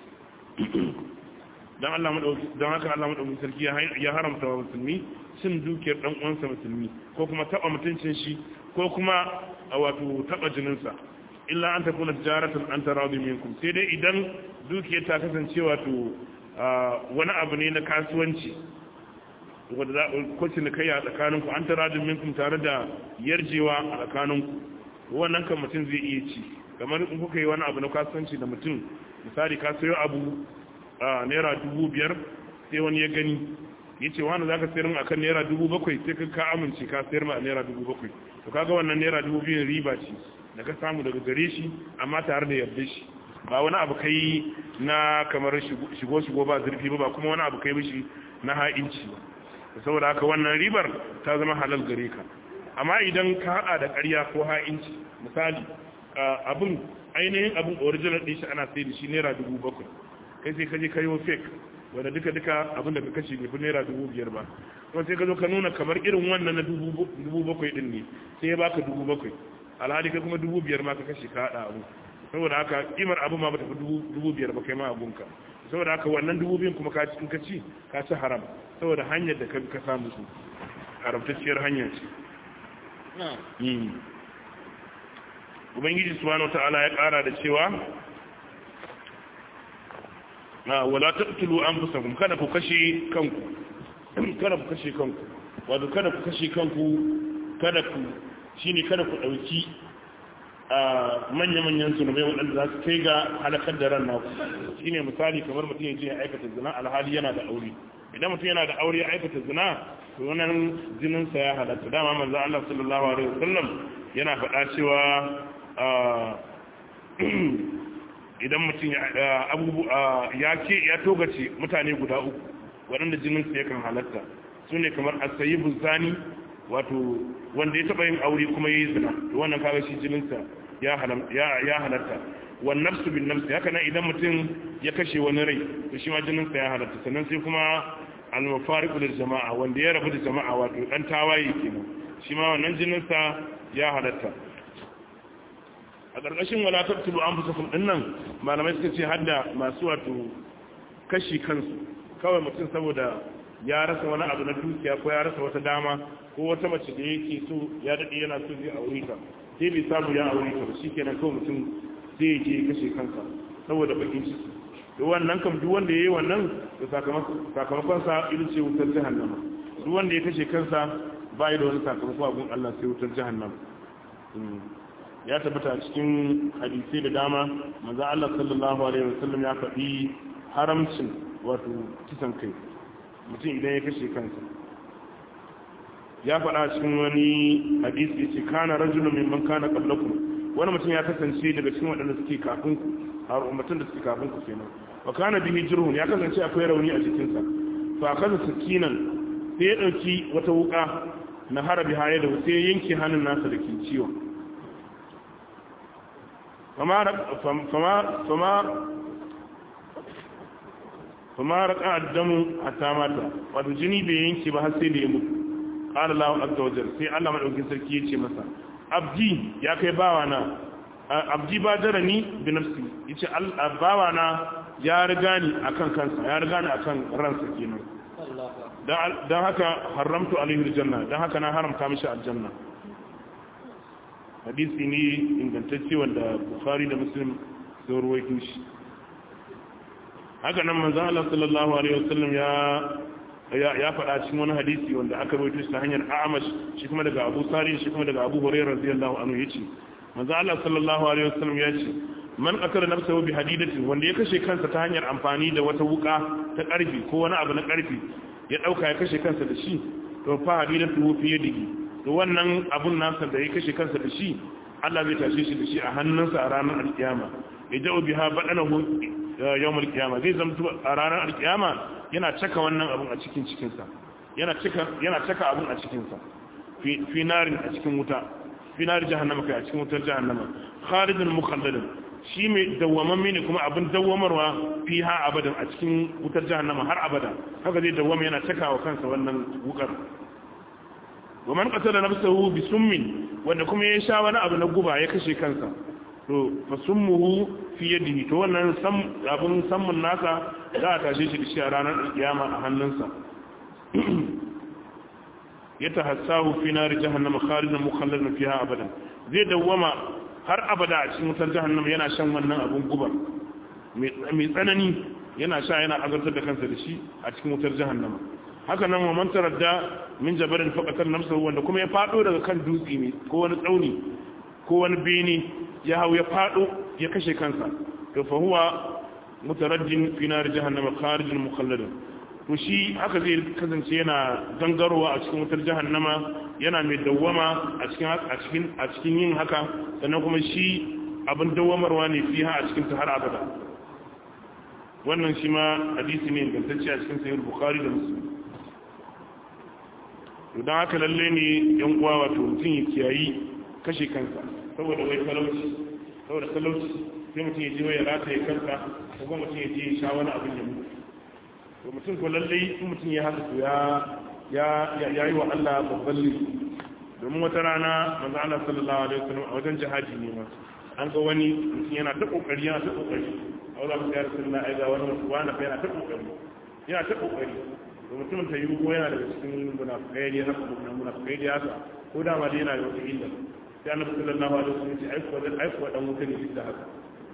dan Allah madauki dan haka Allah madauki sarki ya haramta wa musulmi cin dukiyar dan uwansa musulmi ko kuma taba mutuncin shi ko kuma wato taba jininsa illa an takuna tijaratan an taradi minkum sai dai idan dukiyar ta kasance wato wani abu ne na kasuwanci wanda za ku ci kai a tsakaninku an taradi minkum tare da yarjewa a tsakaninku wannan kan mutum zai iya ci kamar in kuka yi wani abu na kasuwanci da mutum misali ka sayo abu a naira dubu biyar sai wani ya gani ya ce wani za ka sayar mu akan naira dubu bakwai sai ka ka amince ka sayar mu a naira dubu bakwai to kaga wannan naira dubu biyun riba ce da ka samu daga gare shi amma tare da yarda shi ba wani abu kai na kamar shigo shigo ba zurfi ba ba kuma wani abu kai mishi na ha'inci ba saboda haka wannan ribar ta zama halal gare ka amma idan ka hada da ƙarya ko ha'inci misali abin ainihin abin original ɗin shi ana sai da shi naira dubu bakwai kai sai kaje kayo fake wanda duka duka abin da ka kashe bai fi naira dubu biyar ba kuma sai ka zo ka nuna kamar irin wannan na dubu bakwai din ne sai ya baka dubu bakwai alhali kai kuma dubu biyar ma ka kashe ka haɗa abu saboda haka kimar abu ma bata fi dubu biyar ba kai ma abunka saboda haka wannan dubu biyun kuma ka ci ka ci ka ci haram saboda hanyar da ka samu su haramtacciyar hanya ce ubangiji subhanahu ta'ala ya kara da cewa na wala taqtulu anfusakum kada ku kashe kanku kada ku kashe kanku wato kada ku kashe kanku kada ku shine kada ku dauki manya-manyan zunubai waɗanda za su kai ga halakar da ran naku shine misali kamar mutum ya je ya aikata zina alhali yana da aure idan mutum yana da aure ya aikata zina to wannan jininsa ya halatta dama manzo Allah sallallahu alaihi wasallam yana faɗa cewa idan mutum ya ce ya togace mutane guda uku waɗanda jininsa yakan halatta su ne kamar asayi buzani wato wanda ya taɓa yin aure kuma ya yi zina to wannan kaga shi jininsa ya halatta wan nafsu bin nafsi haka nan idan mutum ya kashe wani rai to shi ma jininsa ya halatta sannan sai kuma al-mufariqu lil jama'a wanda ya rabu da jama'a wato dan tawaye kenan shi ma wannan jininsa ya halatta a ƙarƙashin wala tabtulu anfusakum dinnan malamai suka ce hadda masu wato kashi kansu kawai mutum saboda ya rasa wani abu na dukiya ko ya rasa wata dama ko wata mace da yake so ya dade yana so zai aure ta sai bai samu ya aure ta ba shikenan kawai mutum zai je kashe kansa saboda bakin ciki to wannan kam duk wanda yayi wannan to sakamakon sa irin ce wutar jahannama duk wanda ya kashe kansa bai da wani sakamako abun Allah sai wutar jahannama ya tabbata cikin hadisi da dama manzo Allah sallallahu alaihi wasallam ya faɗi haramcin wato kisan kai mutum idan ya kashe kansa ya faɗa cikin wani hadisi yace kana rajulun mimman kana qablakum wani mutum ya kasance daga cikin waɗanda suke kafin ku har ummatun da suke kafin ku kenan wa kana bihi jurhun ya kasance akwai rauni a cikin sa fa kaza sakinan sai ya dauki wata wuka na harabi haye da sai ya yanke hannun nasa da ke ciwon fama fama fama raka addamu hatta mata wato jini bai yanke ba har sai da ya mutu qala lahu azza wajal sai Allah madaukakin sarki yace masa abdi ya kai bawa na abdi ba darani bi nafsi yace bawa na ya riga ni akan kansa ya riga ni akan ransa kenan dan haka haramtu alaihi aljanna dan haka na haramta mishi aljanna hadisi ne ingantacce wanda bukhari da muslim sun ruwaito shi haka nan manzon Allah sallallahu alaihi wasallam ya ya faɗa cikin wani hadisi wanda aka rawaito shi ta hanyar A'mash shi kuma daga Abu Sari shi kuma daga Abu Hurairah radiyallahu anhu yace manzon Allah sallallahu alaihi wasallam ya ce man qatala nafsahu bi hadidatin wanda ya kashe kansa ta hanyar amfani da wata wuka ta karfi ko wani abu na karfi ya dauka ya kashe kansa da shi to fa hadidatu fi yadihi to wannan abun nasa da ya kashe kansa da shi Allah zai tashe shi da shi a hannunsa a ranar alkiyama ya ja'u biha badanahu yawm alkiyama zai zamto a ranar alkiyama yana caka wannan abun a cikin cikinsa yana cika yana caka abun a cikinsa fi narin a cikin wuta fi narin jahannama kai a cikin wutar jahannama khalidun mukhalladun shi mai dawwamamme ne kuma abin dawwamarwa fi ha abadan a cikin wutar jahannama har abada haka zai dawwama yana cakawa kansa wannan wukar wa man qatala nafsahu bi summin wanda kuma ya sha wani abu na guba ya kashe kansa to fa summuhu fi yadihi to wannan sam abun sammun nasa za a tashe shi da shi a ranar kiyama a hannunsa ya tahassahu fi nar jahannama khalidan mukhalladan fiha abadan zai dawwama har abada a cikin wutar jahannama yana shan wannan abun guba mai tsanani yana sha yana azartar da kansa da shi a cikin wutar jahannama haka nan wa man taradda min jabalin faqatar nafsuhu wanda kuma ya fado daga kan dutse ne ko wani tsauni ko wani bene ya hau ya fado ya kashe kansa to fa huwa mutaraddin fi nar jahannama kharijun mukhalladun to shi haka zai kasance yana gangarowa a cikin wutar jahannama yana mai dawwama a cikin a cikin a cikin yin haka sannan kuma shi abin dawwamarwa ne fiha a cikin ta har abada wannan shi ma hadisi ne ingantacce a cikin sahih bukhari da muslim to dan haka lalle ne yan uwa wato mutum ya kiyayi kashe kansa saboda wai talauci saboda talauci sai mutum ya je ya rataye kansa ko kuma mutum ya je ya sha wani abin ya mutu to mutum ko lalle in mutum ya haka to ya ya ya yi wa Allah babban laifi domin wata rana manzo Allah sallallahu alaihi wasallam a wajen jihadi ne ma an ga wani mutum yana ta kokari yana ta kokari a wajen ya rasulullah ai ga wani wani fa yana ta kokari yana ta kokari to mutumin ta yi ko yana daga cikin munafikai ne haka munafikai da haka ko da ma dai yana da wata illa sai annabi sallallahu alaihi wasallam ya ce ai ko ai ko dan wuta ne duk da haka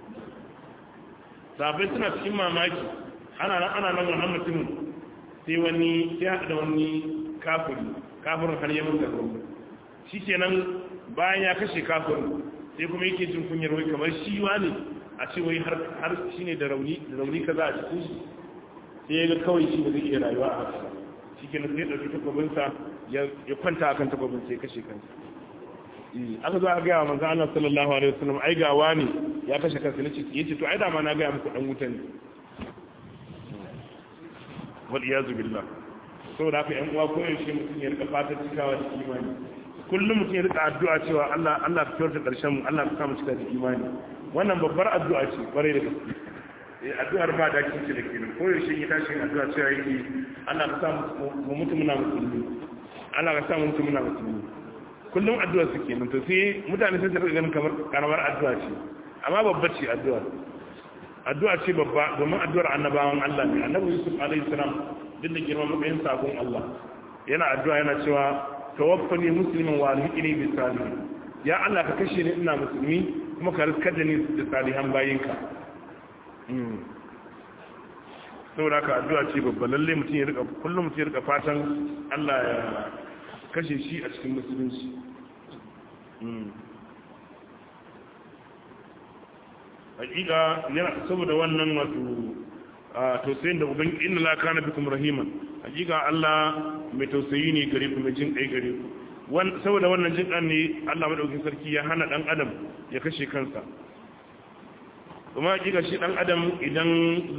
sabai suna cikin mamaki ana nan ana nan wannan mutumin sai wani sai haɗa da wani kafiri kafirin har ya mutu da shi kenan bayan ya kashe kafirin sai kuma yake jin kunyar wai kamar shi ne a ce wai har shi ne da rauni da rauni kaza a cikin shi sai ya ga kawai shi da zai iya rayuwa a haka shi kenan sai ya ɗauki takwabinsa ya kwanta akan takwabin sai ya kashe kansa aka zo aka gaya wa manzo Allah sallallahu alaihi wasallam ai ga wani ya kashe kansa nace yace to ai da ma na gaya muku dan wuta ne wal iyazu billah saboda haka yan uwa ko yaushe mutum ya rika fatan cikawa da imani kullum mutum ya rika addu'a cewa Allah Allah ka kyautar karshen mu Allah ka sa mu cika da imani wannan babbar addu'a ce kwarai da gaske eh addu'ar ba da kinci da kenan ko yaushe ya tashi addu'a cewa yake Allah ka sa mu mutu muna musulmi Allah ka sa mu mutu muna musulmi kullum addu'a su kenan to sai mutane sun rika ganin kamar karamar addu'a ce amma babbar ce addu'a addu'a ce babba domin addu'ar annabawan Allah ne annabi Yusuf alaihi salam duk da girman matsayin sakon Allah yana addu'a yana cewa tawaffani musliman wa alhiqni bis salihin ya Allah ka kashe ni ina musulmi kuma ka riskar da ni da salihan bayinka saboda ka addu'a ce babba lalle mutum ya rika kullum mutum ya rika fatan Allah ya kashe shi a cikin musulunci hakika yana saboda wannan wato tausayin da uban inna la kana bikum rahiman hakika Allah mai tausayi ne gare ku mai jin kai gare ku saboda wannan jin kan ne Allah madaukakin sarki ya hana dan adam ya kashe kansa kuma hakika shi dan adam idan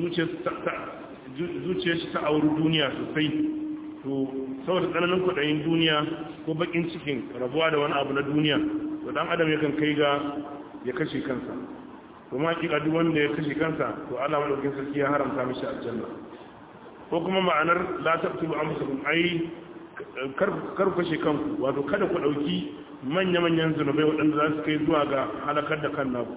zuciyar shi ta auri duniya sosai to saboda tsananin kudayin duniya ko bakin cikin rabuwa da wani abu na duniya to dan adam yakan kai ga ya kashe kansa kuma hakika duk wanda ya kashe kansa to Allah madaukakin sarki ya haramta mishi aljanna ko kuma ma'anar la taqtulu anfusakum ai kar kar kashe kanku wato kada ku dauki manya-manyan zunubai waɗanda za su kai zuwa ga halakar da kan naku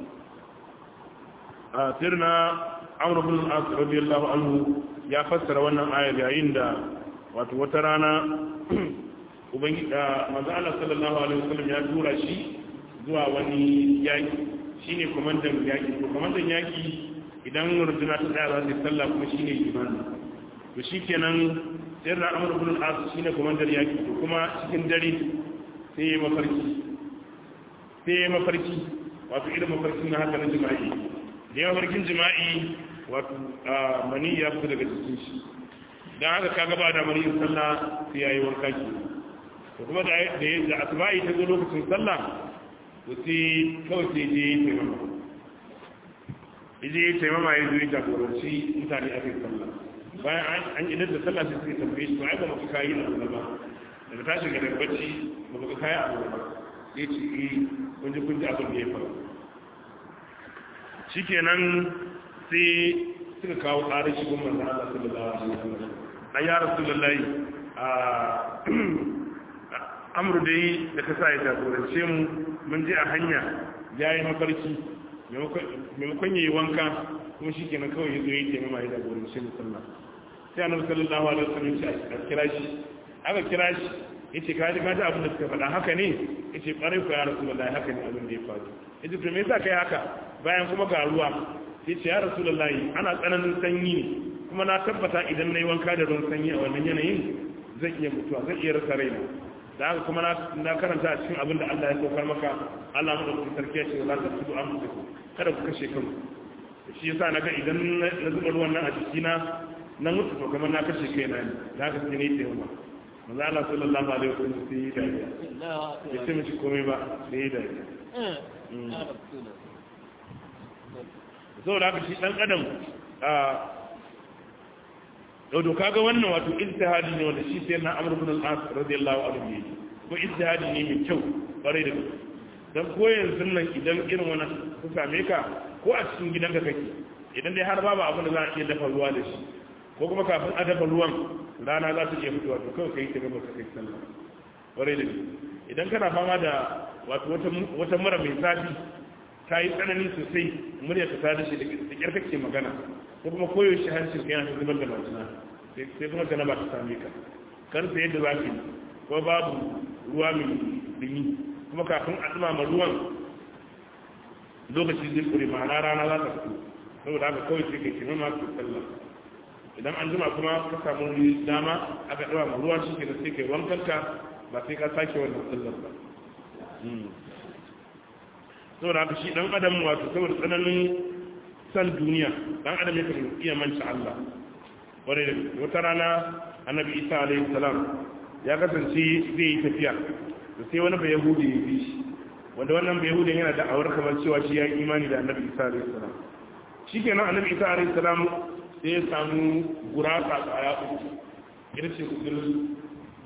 a sirna amr ibn al-as radiyallahu anhu ya fassara wannan ayar yayin da wato wata rana ubangiji manzo Allah sallallahu alaihi wasallam ya tura shi zuwa wani yaki shine komandan yaki to komandan yaki idan runduna ta tsaya za ta sallah kuma shine imani to shikenan sai da Amr ibn al-As shine komandan yaki to kuma cikin dare sai ya mafarki sai ya mafarki wato irin mafarkin na haka na jima'i da ya mafarkin jima'i wato mani ya fita daga cikin shi dan haka kaga ba da mani sallah sai yayi wanka ki to kuma da da asba'i ta zo lokacin sallah to sai kawai sai je yi taimama je yi taimama ya zo yi jagoranci mutane a kai sallah bayan an idar da sallah sai suka tambaye shi to ai ba maka kayi da sallah ba daga tashi ga daga bacci ba ka kaya abu ba ya ce eh kun ji kun ji abin da ya faru shikenan sai suka kawo tsarin shigun manzan Allah sallallahu alaihi wasallam na ya rasulullahi a amru dai da ka sa ya jagorance mu mun je a hanya ya yi mafarki maimakon ya yi wanka kuma shi kenan kawai ya zo ya yi taimama ya jagorance mu sallah sai annabi sallallahu alaihi wasallam ya ce a kira shi aka kira shi ya ce kaji kaji abin da suka faɗa haka ne ya ce ƙwarai ku ya rasulullahi haka ne abin da ya faru ya ce to me yasa kai haka bayan kuma ga ruwa ya ce ya rasulullahi ana tsananin sanyi ne kuma na tabbata idan na yi wanka da ruwan sanyi a wannan yanayin zan iya mutuwa zan iya rasa raina da haka kuma na karanta a cikin abin da Allah ya saukar maka Allah mu da sarki ya ce za ta tudu an mutu kada ku kashe kanku shi yasa naga idan na zuba ruwan nan a jikina na mutu to kamar na kashe kaina ne da haka sai ne ta yawa manzo Allah sallallahu alaihi wasallam sai yi dariya ya ce mishi komai ba sai yi dariya saboda haka shi dan adam a kaga wannan wato ijtihadi ne wanda shi sai na Amr ibn al-As radiyallahu anhu ne ko ijtihadi ne mai kyau bare da gaske dan ko yanzu nan idan irin wannan ku same ka ko a cikin gidanka kake idan dai har babu abin da za a iya dafa ruwa da shi ko kuma kafin a dafa ruwan rana za ta iya fitowa to kawai kai ta gaba ka kai sallah bare da idan kana fama da wato wata wata mura mai zafi ta yi tsanani sosai murya ta tada shi da kyar kake magana ko kuma koyaushe hancin ka yana zubar da majina sai kuma ta ba ta same ka kar sai yadda zafi ko babu ruwa mai dumi kuma kafin a dumama ruwan lokaci zai kure ma'ana rana za ta fito saboda haka kawai sai kai kima ma ke sallah idan an jima kuma ka samu dama aka dumama ruwa shi ke da sai kai wankanka ba sai ka sake wannan sallar ba saboda haka shi dan adam wato saboda tsananin san duniya dan adam yakan iya manta Allah wani da wata rana annabi isa alaihi salam ya kasance zai yi tafiya da sai wani bai yahudi ya bi shi wanda wannan bai yahudi yana da awar kamar cewa shi ya imani da annabi isa alaihi salam shikenan annabi isa alaihi salam sai ya samu gurasa tsaya uku ita ce kudin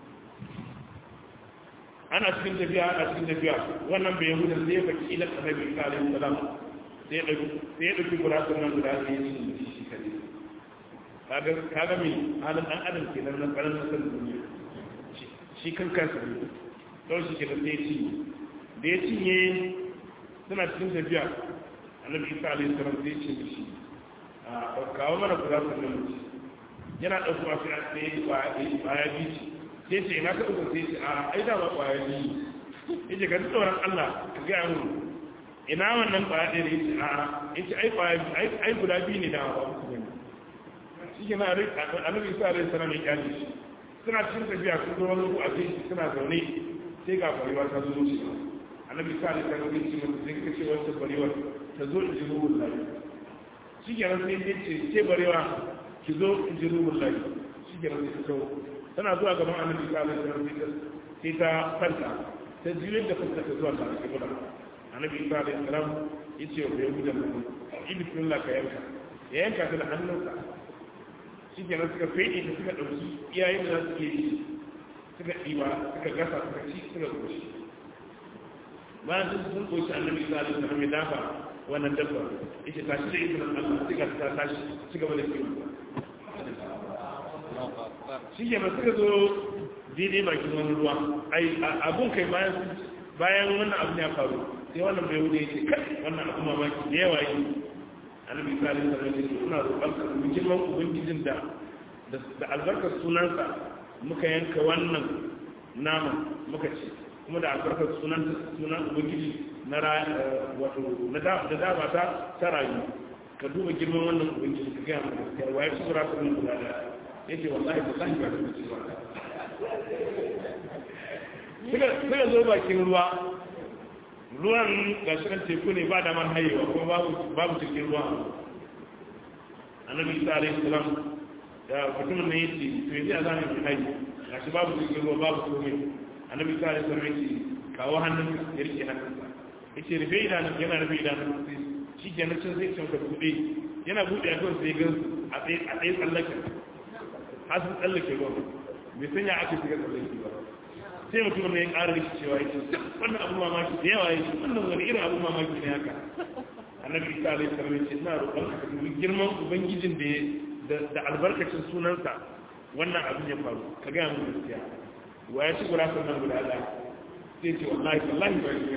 ana cikin tafiya ana cikin tafiya wannan bai yahuda sai ya baki ila annabi isa alaihi salam sai ya dauki sai ya dauki gurasan nan guda sai ya ci shi kadai kaga kaga me halin dan adam kenan na karan san duniya shi kan kansa ne don shi kenan sai ya ci da ya cinye suna cikin tafiya annabi isa alaihi salam sai ya ce mishi a kawo mana gurasan nan yana dauko sai ya yi kwaya bici sai ce ina ka uku sai ce a ai da ba kwaya biyu yace ka ji tsoron Allah ka ga mu ina wannan kwaya ɗaya yace a yace ai kwaya ai ai guda biyu ne da ba uku bane shi ke na rai annabi isa alaihi salam ya kyale shi suna cikin tafiya sun zo wani ku a sai suna zaune sai ga kwarewa ta zo shi annabi isa alaihi salam ya ce masa sai ka ce wata kwarewa ta zo in ji ruhun lafi shi ke nan sai ya ce ce barewa ki zo in ji ruhun lafi shi ke nan sai ta kawo tana zuwa gaban annabi sallallahu alaihi wasallam sai ta fanta ta jiyar da fanta ta zuwa tare da gudan annabi sallallahu alaihi wasallam yace wa bai gudan nan yi bismillah ka yanka ya yanka ta da hannunsa shikenan suka fede ta suka dauki iyayen da suke yi suka diba suka gasa suka ci suka goshi bayan sun sun goshi annabi sallallahu alaihi wasallam ya dafa wannan dabba yace tashi da izinin Allah suka ta tashi suka bada kiwo shi ke ba suka zo daidai bakin wani ruwa abun kai bayan wannan abin ya faru sai wannan bai wuce ce kai wannan abu mamaki da yawa yi annabi sallallahu alaihi wasallam ce suna roƙon ka mu girman ubangijin da da albarkar sunansa muka yanka wannan nama muka ci kuma da albarkar sunan sunan ubangiji na wato na da da ba ta ta rayu ka duba girman wannan ubangiji ka ga mu gaskiya waye su ra sunan guda da yake wallahi wallahi ba da cewa suka suka zo bakin ruwa ruwan gashi kan teku ne ba damar hayewa kuma babu babu cikin ruwa annabi isa alaihi salam da mutumin ne yace to yanzu a zamu yi hayi gashi babu cikin ruwa babu komai annabi isa alaihi salam yace kawo hannun ya rike hannunsa yace rufe idanun yana rufe idanun shi ke nan sai ce ka buɗe yana buɗe a kan sai gan a tsaye a tsaye tsallaken har sun tsallake ruwan bai sanya ake shiga tsallake ba sai mutum ne ya ƙara da cewa ya ce wannan abu mamaki da yawa ya ce wannan wani irin abu mamaki ne haka annabi isa alaihi salam ya ce ina roƙon ka dubi girman ubangijin da da albarkacin sunansa wannan abin ya faru ka gaya mun gaskiya wa ya ci gurafin nan guda ɗaya sai ce wallahi wallahi ba shi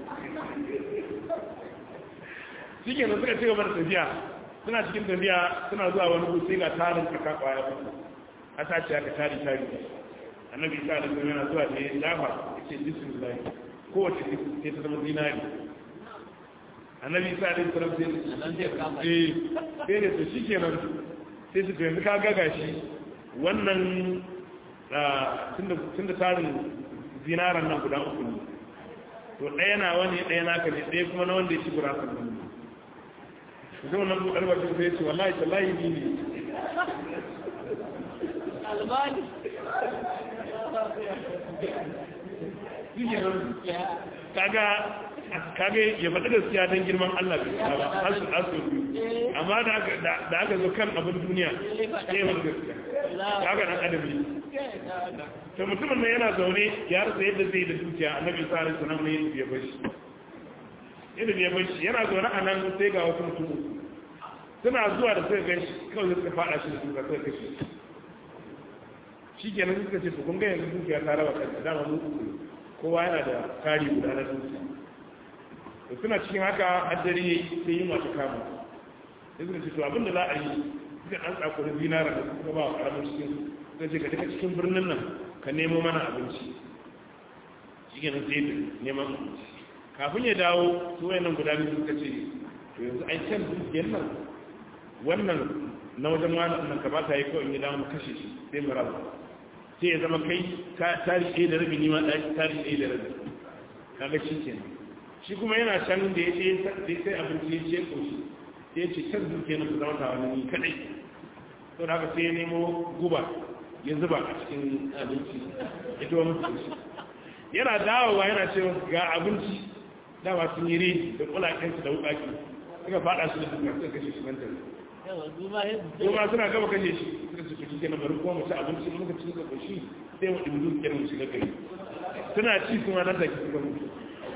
shi ke nan suka ci gaba da tafiya suna cikin tafiya suna zuwa wani gudu sai ga tarin kaka kwaya uku a sace aka tari tari annabi isa da kuma yana zuwa da ya dafa ya ce bismillah kowace sai ta zama zinari annabi isa da kuma sai eh sai da su shikenan sai su yanzu ka gaga shi wannan tun da tarin zinaran nan guda uku ne to ɗaya na wani ɗaya na ka ne ɗaya kuma na wanda ya ci gurasan nan ne zai wannan buɗar bakin sai ce wallahi tallahi ni ne albani kaga kaga ya faɗi gaskiya don girman Allah bai ta ba asu asu amma da aka zo kan abin duniya sai ya faɗi gaskiya kaga dan adabi to mutumin nan yana zaune ya rasa yadda zai da dukiya annabi sallallahu alaihi wasallam ne ya bashi yadda ya bashi yana zaune a nan sai ga wasu mutum suna zuwa da suka gan shi kawai suka faɗa shi da suka suka kashe shi kenan suka ce to kun ga yanzu dukiya ta raba kanta dama mu uku kowa yana da kari guda na dukiya da suna cikin haka haddari ya yi sai yin wata kama sai suka ce to abinda za a yi suka ɗan tsakuri zinara da suka ba wa ƙaramin cikin suka ce ka daga cikin birnin nan ka nemo mana abinci shi kenan sai da neman abinci kafin ya dawo su wayannan guda biyu suka ce to yanzu ai can dukiyar nan wannan na wajen wani nan ka ba ta yi kawai ya dawo mu kashe shi sai mu rabu sai ya zama kai tari ɗaya da rabi nima tari ɗaya da rabi kaga shi ke shi kuma yana can da ya ce sai abinci ya ce ƙoshi ya ce can duke na su zama ta wani kaɗai to da haka sai ya nemo guba ya zuba a cikin abinci ya tuwa musu ƙoshi yana dawowa yana ce ga abinci dama sun yi ri da kulakensu da wukaki suka faɗa su da duka suka kashe shi nan tare kuma suna gaba kashe shi suka su kuci kenan bari kuma mu ci abinci muka ci suka koshi sai mu ɗin dukiyar mu shiga gari suna ci kuma nan take suka mutu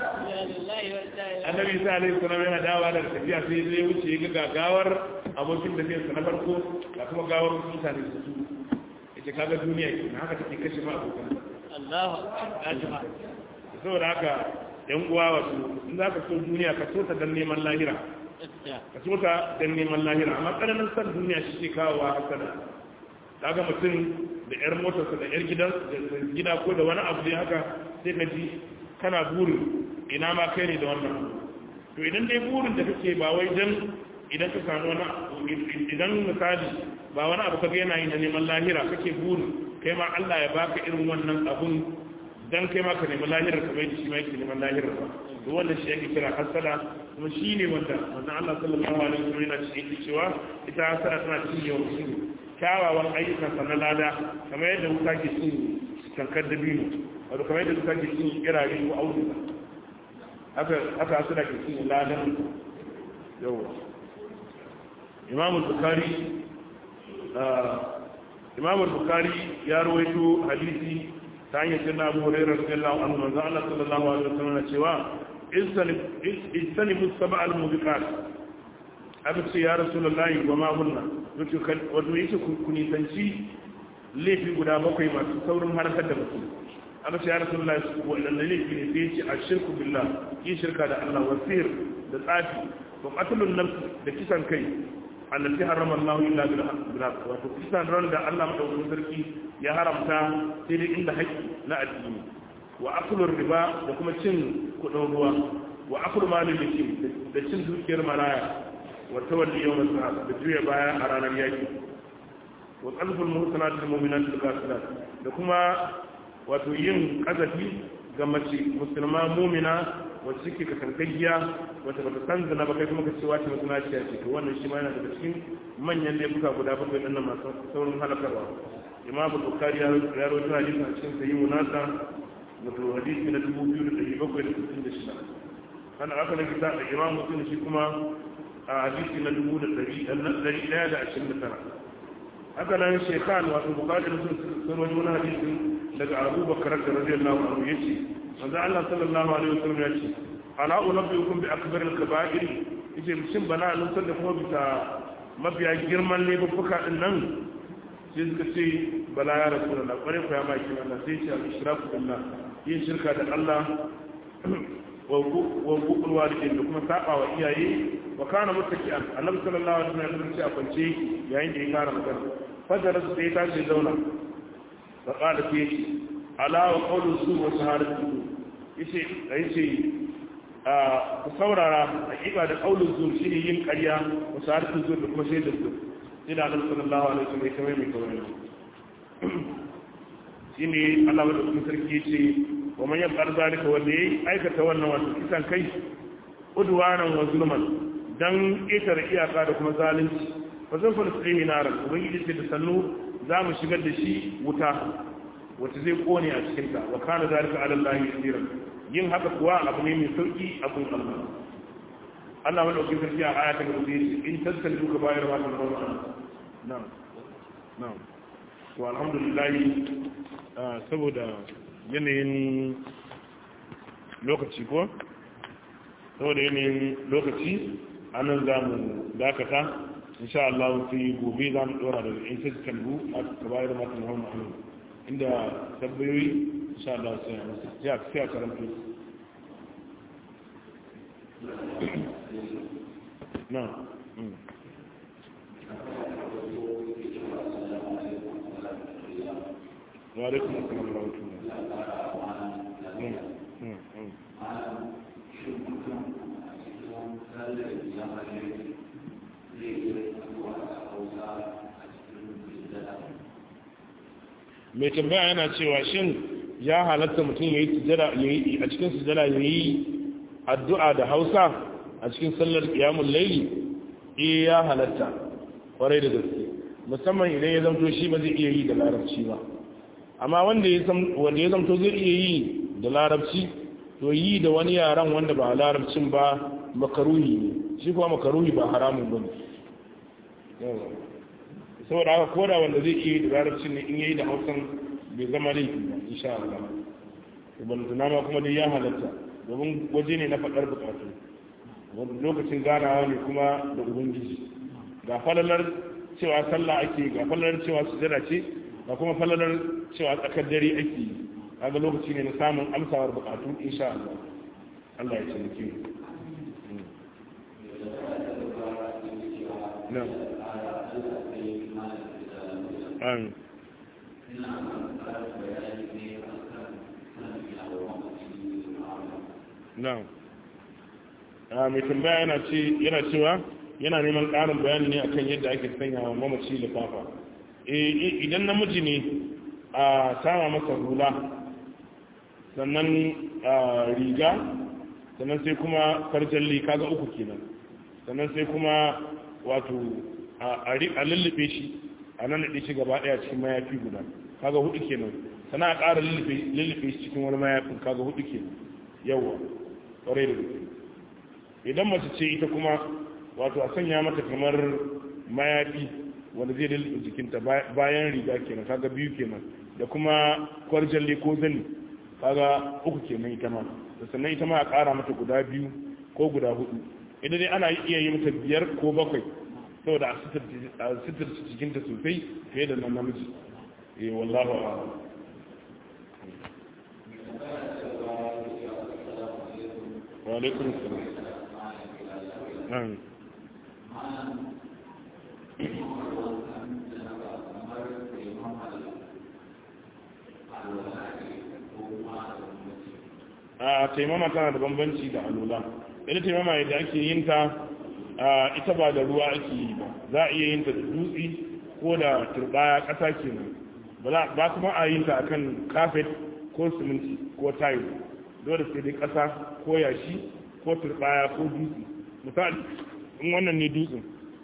annabi isa alaihi salam yana dawa da tafiya sai zai wuce ga gagawar abokin da zai na farko da kuma gawar mutane su su yace kaga duniya ke haka take kashe ma abokan Allahu akbar saboda haka yan uwa wato in za ka so duniya ka so ta dan neman lahira ka so ta dan neman lahira amma tsananin san duniya shi ke kawo wa hasada kaga mutum da yar motarsa da yar gidan gida ko da wani abu da haka sai ka ji kana burin ina ma kai ne da wannan to idan dai burin da kake ba wai dan idan ka samu wani idan misali ba wani abu kaga yana yi na neman lahira kake burin kai ma Allah ya baka irin wannan abun dan kai ma ka nemi lahirar kamar yadda shi ma yake neman lahirar ba to wannan shi yake kira hasada kuma shi ne wanda manzon Allah sallallahu alaihi wasallam yana cikin cewa ita hasada tana cinye wa mutum kyawawan ayyukan sa na lada kamar yadda wuta ke cin kankar dabino wato kamar yadda wuta ke cin kirare ko auduga haka haka hasada ke cin ladan yawa Imam Bukhari Imam Bukhari ya rawaito hadisi ta hanyar jinna abu hurairar radiyallahu anhu manzo Allah sallallahu alaihi wasallam na cewa istanibu sab'al mubiqat aka ce ya rasulullahi wa ma hunna wato yake ku nisanci laifi guda bakwai masu saurin harkar da mutum aka ce ya rasulullahi wadannan laifi ne sai ce ashirku billah yin shirka da Allah wa sihir da tsafi wa qatlun nafs da kisan kai allati harrama Allah illa bil haqq wato kisan ran da Allah madaukakin sarki ya haramta sai dai inda haƙƙi na addini wa aklur riba da kuma cin kudin ruwa wa aklu malil yatim da cin dukiyar maraya wa tawalli yawm al-sahab da juya baya a ranar yaki wa qalbul muhsanat lil mu'minat al qasilat da kuma wato yin kazafi ga mace musulma mu'mina wacce suke kasankayya wacce bata san zina ba kai kuma ka ce wace mutuna ce ce to wannan shi ma yana daga cikin manyan laifuka guda bakwai ɗin nan masu saurin halakarwa imam bukhari ya rawaito hadisi a cikin sahihu nasa wato hadisi na 2766 kana aka na kita da imam muslim shi kuma a hadisi na 1129 haka nan shekhan wato bukari sun sun wani wani hadisin daga abu bakar da radiyallahu anhu yace manzo Allah sallallahu alaihi wasallam yace ala unabbiukum bi akbar al-kaba'ir yace shin bana nusar da kuma bisa mafiya girman laifuka din nan sai suka ce bala ya rasulullah kware ku ya maki wannan sai ce al-ishraku billah yin shirka da Allah wa hukukul walidin da kuma saba wa iyaye wa kana muttaki'an annabi sallallahu alaihi wasallam ya ce a kwance yayin da ya fara magana fadara su sai tashi zauna fa qala fi ala wa qawlu su wa shahadatu yace yace a ku saurara hakika da qawlu zu shine yin ƙarya wa shahadatu zu da kuma shaidar zu ina annabi sallallahu alaihi wasallam ya kamar mai kawai shine Allah wa sarki yace wa man yaf'al zalika wanda yayi aikata wannan wato kisan kai udwanan wa zulman dan ƙetare iyaka da kuma zalunci fa zan fa nasihi naran ubangiji ce da sannu za mu shigar da shi wuta wata zai kone a cikin ta wa kana zalika ala Allah yasiran yin haka kuwa abu ne mai sauki a kun Allah Allah wanda ke sarki a aya ta gaba zai ce in tattalu ka bayar wa ta rawa na'am na'am to alhamdulillah saboda yanayin lokaci ko saboda yanayin lokaci a nan za mu dakata insha Allah sai gobe za mu dora daga in sai kalbu a kabayar matan hawan ma'amu inda tabbayoyi insha Allah sai a masa ya sai a karanta na wa alaikum assalam wa mai tambaya yana cewa shin ya halatta mutum ya yi sujada a cikin sujada ya yi addu'a da hausa a cikin sallar kiyamun laili eh ya halatta kwarai da gaske musamman idan ya zamto shi ba zai iya yi da larabci ba amma wanda ya zamto zai iya yi da larabci to yi da wani yaran wanda ba larabcin ba makaruhi ne shi kuma makaruhi ba haramun ba ne saboda haka koda wanda zai iya yi da larabcin ne in yayi da hausan bai zama laifi ba insha Allah ban tuna ma kuma dai ya halatta domin waje ne na faɗar bukatu wanda lokacin ganawa ne kuma da ubangiji ga falalar cewa sallah ake ga falalar cewa sujada ce ga kuma falalar cewa tsakar dare ake yi kaga lokaci ne na samun amsawar bukatu insha Allah Allah ya cinike na an na a mai tambaya yana ce yana cewa yana neman ƙarin bayani ne akan yadda ake sanya wa mamaci lifafa idan namiji ne a sama masa hula sannan riga sannan sai kuma farjalli kaga uku kenan sannan sai kuma wato a lullube shi a nan da shi gaba daya cikin mayafi guda kaga hudu kenan sannan a ƙara lullube shi cikin wani mayafin kaga hudu kenan yawa ƙwarai da gaske idan mace ce ita kuma wato a sanya mata kamar mayafi wanda zai lullube jikinta bayan riga kenan kaga biyu kenan da kuma kwarjalle ko zani kaga uku kenan ita ma da sannan ita ma a ƙara mata guda biyu ko guda hudu idan dai ana iya yi mata biyar ko bakwai saboda a sitar cikinta sosai fiye da nan namiji eh wallahu a'lam wa alaikum salam a taimama tana da bambanci da alula ita taimama yadda ake yin ta ita ba da ruwa ake yi ba za a iya yin ta da dutse ko da turbaya ƙasa kenan ba kuma a yin ta akan kafet ko siminti ko tayo dole sai dai ƙasa ko yashi ko turbaya ko dutse misali in wannan ne dutsen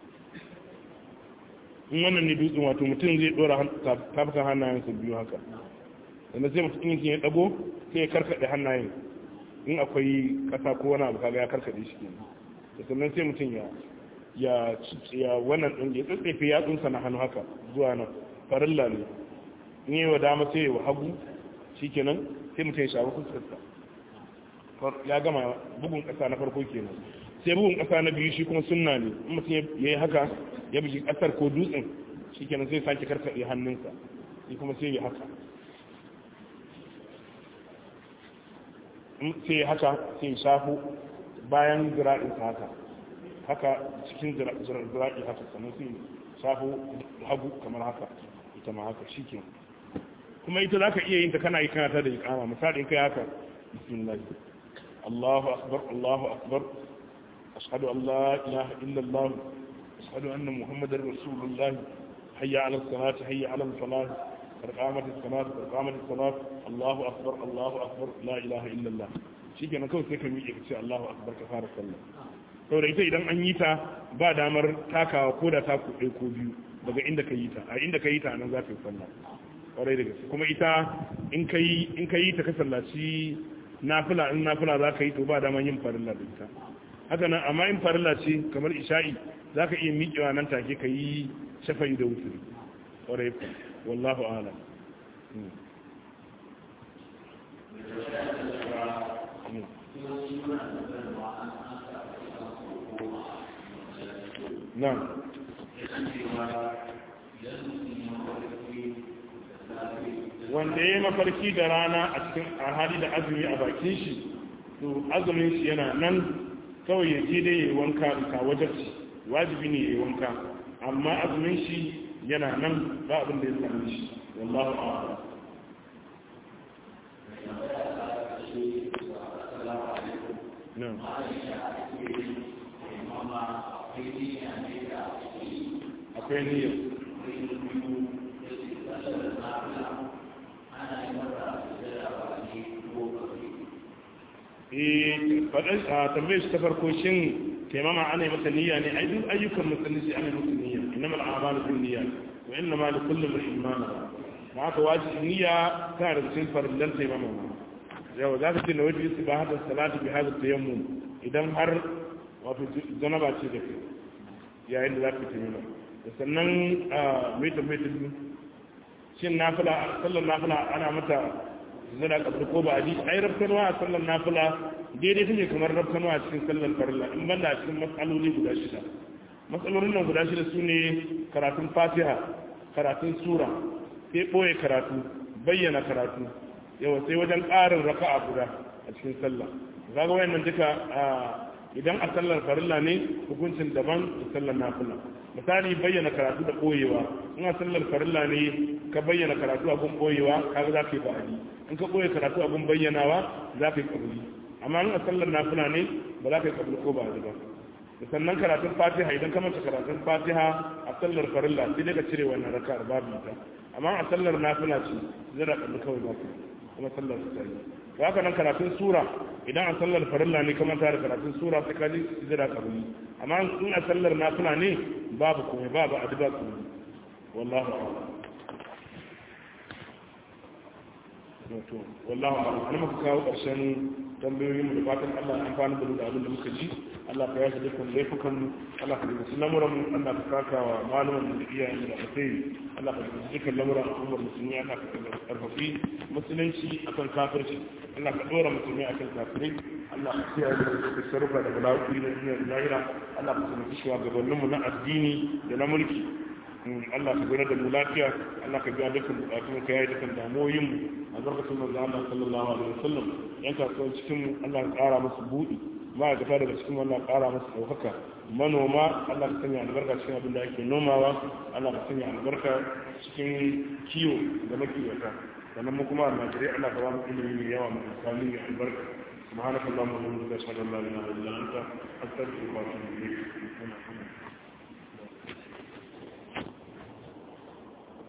in wannan ne dutsen wato mutum zai dora tafukan hannayensa biyu haka sannan sai mutum yankin ya dago sai ya karkaɗe hannayen in akwai ƙasa ko wani abu kaga ya karkaɗe shi kenan da sannan sai mutum ya ya ya wannan ɗin ya tsatsefe yatsunsa na hannu haka zuwa nan farilla ne in yi wa dama sai wa hagu shikenan sai mutum ya shafi fuskarsa ya gama bugun ƙasa na farko kenan sai bugun ƙasa na biyu shi kuma sunna ne in mutum ya yi haka ya bugi ƙasar ko dutsen shikenan sai sake karkaɗe hannunsa shi kuma sai ya haka sai ya haka sai ya shafu bayan zira'insa haka haka cikin zira'i haka sannan sai shafu hagu kamar haka ita ma haka shi ke kuma ita za ka iya yin ta kana yi kana ta da ikama misali in kai haka bismillah Allahu akbar Allahu akbar ashhadu an la ilaha illa Allah ashhadu anna muhammadar rasulullah hayya ala salat hayya ala salat قامت الصلاة قامت الصلاة الله أكبر الله أكبر لا إله إلا الله shi kenan kawai sai ka miƙe ka ce Allahu akbar ka fara sallah saboda ita idan an yi ta ba damar takawa ko da ta kuɗe ko biyu daga inda ka yi ta a inda ka yi ta nan za ka yi sallah ƙwarai da gaske kuma ita in ka yi in ka yi ta ka sallaci nafila in nafila za ka yi to ba damar yin farilla da ita haka nan amma in farilla ce kamar isha'i za ka iya miƙewa nan take ka yi shafa'i da wuturi ƙwarai ku wallahu a'lam Na'am. Wanda ya yi mafarki da rana a cikin hali da azumi a bakin shi, to azumin shi yana nan kawai ya je dai ya yi wanka ka wajarci, wajibi ne ya yi wanka, amma azumin shi yana nan ba abin da ya sami shi, wallahu a'ala. Na'am. akwai niyyar faɗin a tambayar shi ta farko shin taimama ana yi mata niyya ne ai duk ayyukan musulunci ana yi mata niyya inna mal a'malu bin niyya wa inna ma li kulli imrin ma nawa ma haka wajibi niyya tana da cikin farillan taimama yau za ka ce na wajibi su ba hada salatu bi hada tayammum idan har wato janaba ce da kai yayin da za ka taimama da sannan mai tambayi ta biyu shin nafila sallar nafila ana mata zana kabri ko ba a ji ai rafkanwa a sallar nafila daidai take kamar rafkanwa a cikin sallar farilla in banda a cikin matsaloli guda shida matsalolin nan guda shida su ne karatun fatiha karatun sura sai ɓoye karatu bayyana karatu yawa sai wajen ƙarin raka'a guda a cikin sallah kaga wayannan duka idan a sallar farilla ne hukuncin daban da sallar nafila misali bayyana karatu da koyewa in a sallar farilla ne ka bayyana karatu a gun koyewa kaga za ka yi ba'adi in ka koye karatu a gun bayyanawa za ka yi kabuli amma in a sallar nafila ne ba za ka yi kabuli ko ba'adi ba da sannan karatun fatiha idan ka manta karatun fatiha a sallar farilla sai dai ka cire wannan raka'ar babu ita amma a sallar nafila ce zai da kabuli kawai za ka kuma sallar su ta yi ba haka nan karatun sura idan a sallar farilla ne kamar tare karatun sura sai ka ji sujada kabuli amma in a sallar nafila ne babu komai babu adiba komai wallahu a'lam to wallahu a'lam an muka kawo karshen tambayoyin mu da fatan Allah ya amfana da mu da abin da muka ji Allah ka yaji dukkan laifukan mu Allah ka rubuta lamuran mu Allah ka saka wa malaman mu da iyayen mu da alheri Allah ka rubuta dukkan lamuran al'ummar musulmi Allah ka karfafi musulunci akan kafirci Allah ka dora musulmi akan kafirai Allah ka kiyaye da da sarrafa da bala'i da duniyar lahira Allah ka tsare shi gabanin mu na addini da na mulki Allah ka gura da mu lafiya Allah ka biya dukkan bukatun ka yayi dukkan damoyin mu a zarkatun manzo Allah sallallahu alaihi wasallam yan kasuwan cikin mu Allah ka kara musu buɗi ma'aikata daga cikin Allah ka kara musu ɗaukaka manoma Allah ka sanya albarka cikin abin da ake nomawa Allah ka sanya albarka cikin kiwo da makiwata sannan mu kuma almajirai Allah ka ba mu ilimi mai yawa mai amfani mai albarka سبحانك اللهم وبحمدك اشهد ان لا اله الا انت استغفرك واتوب اليك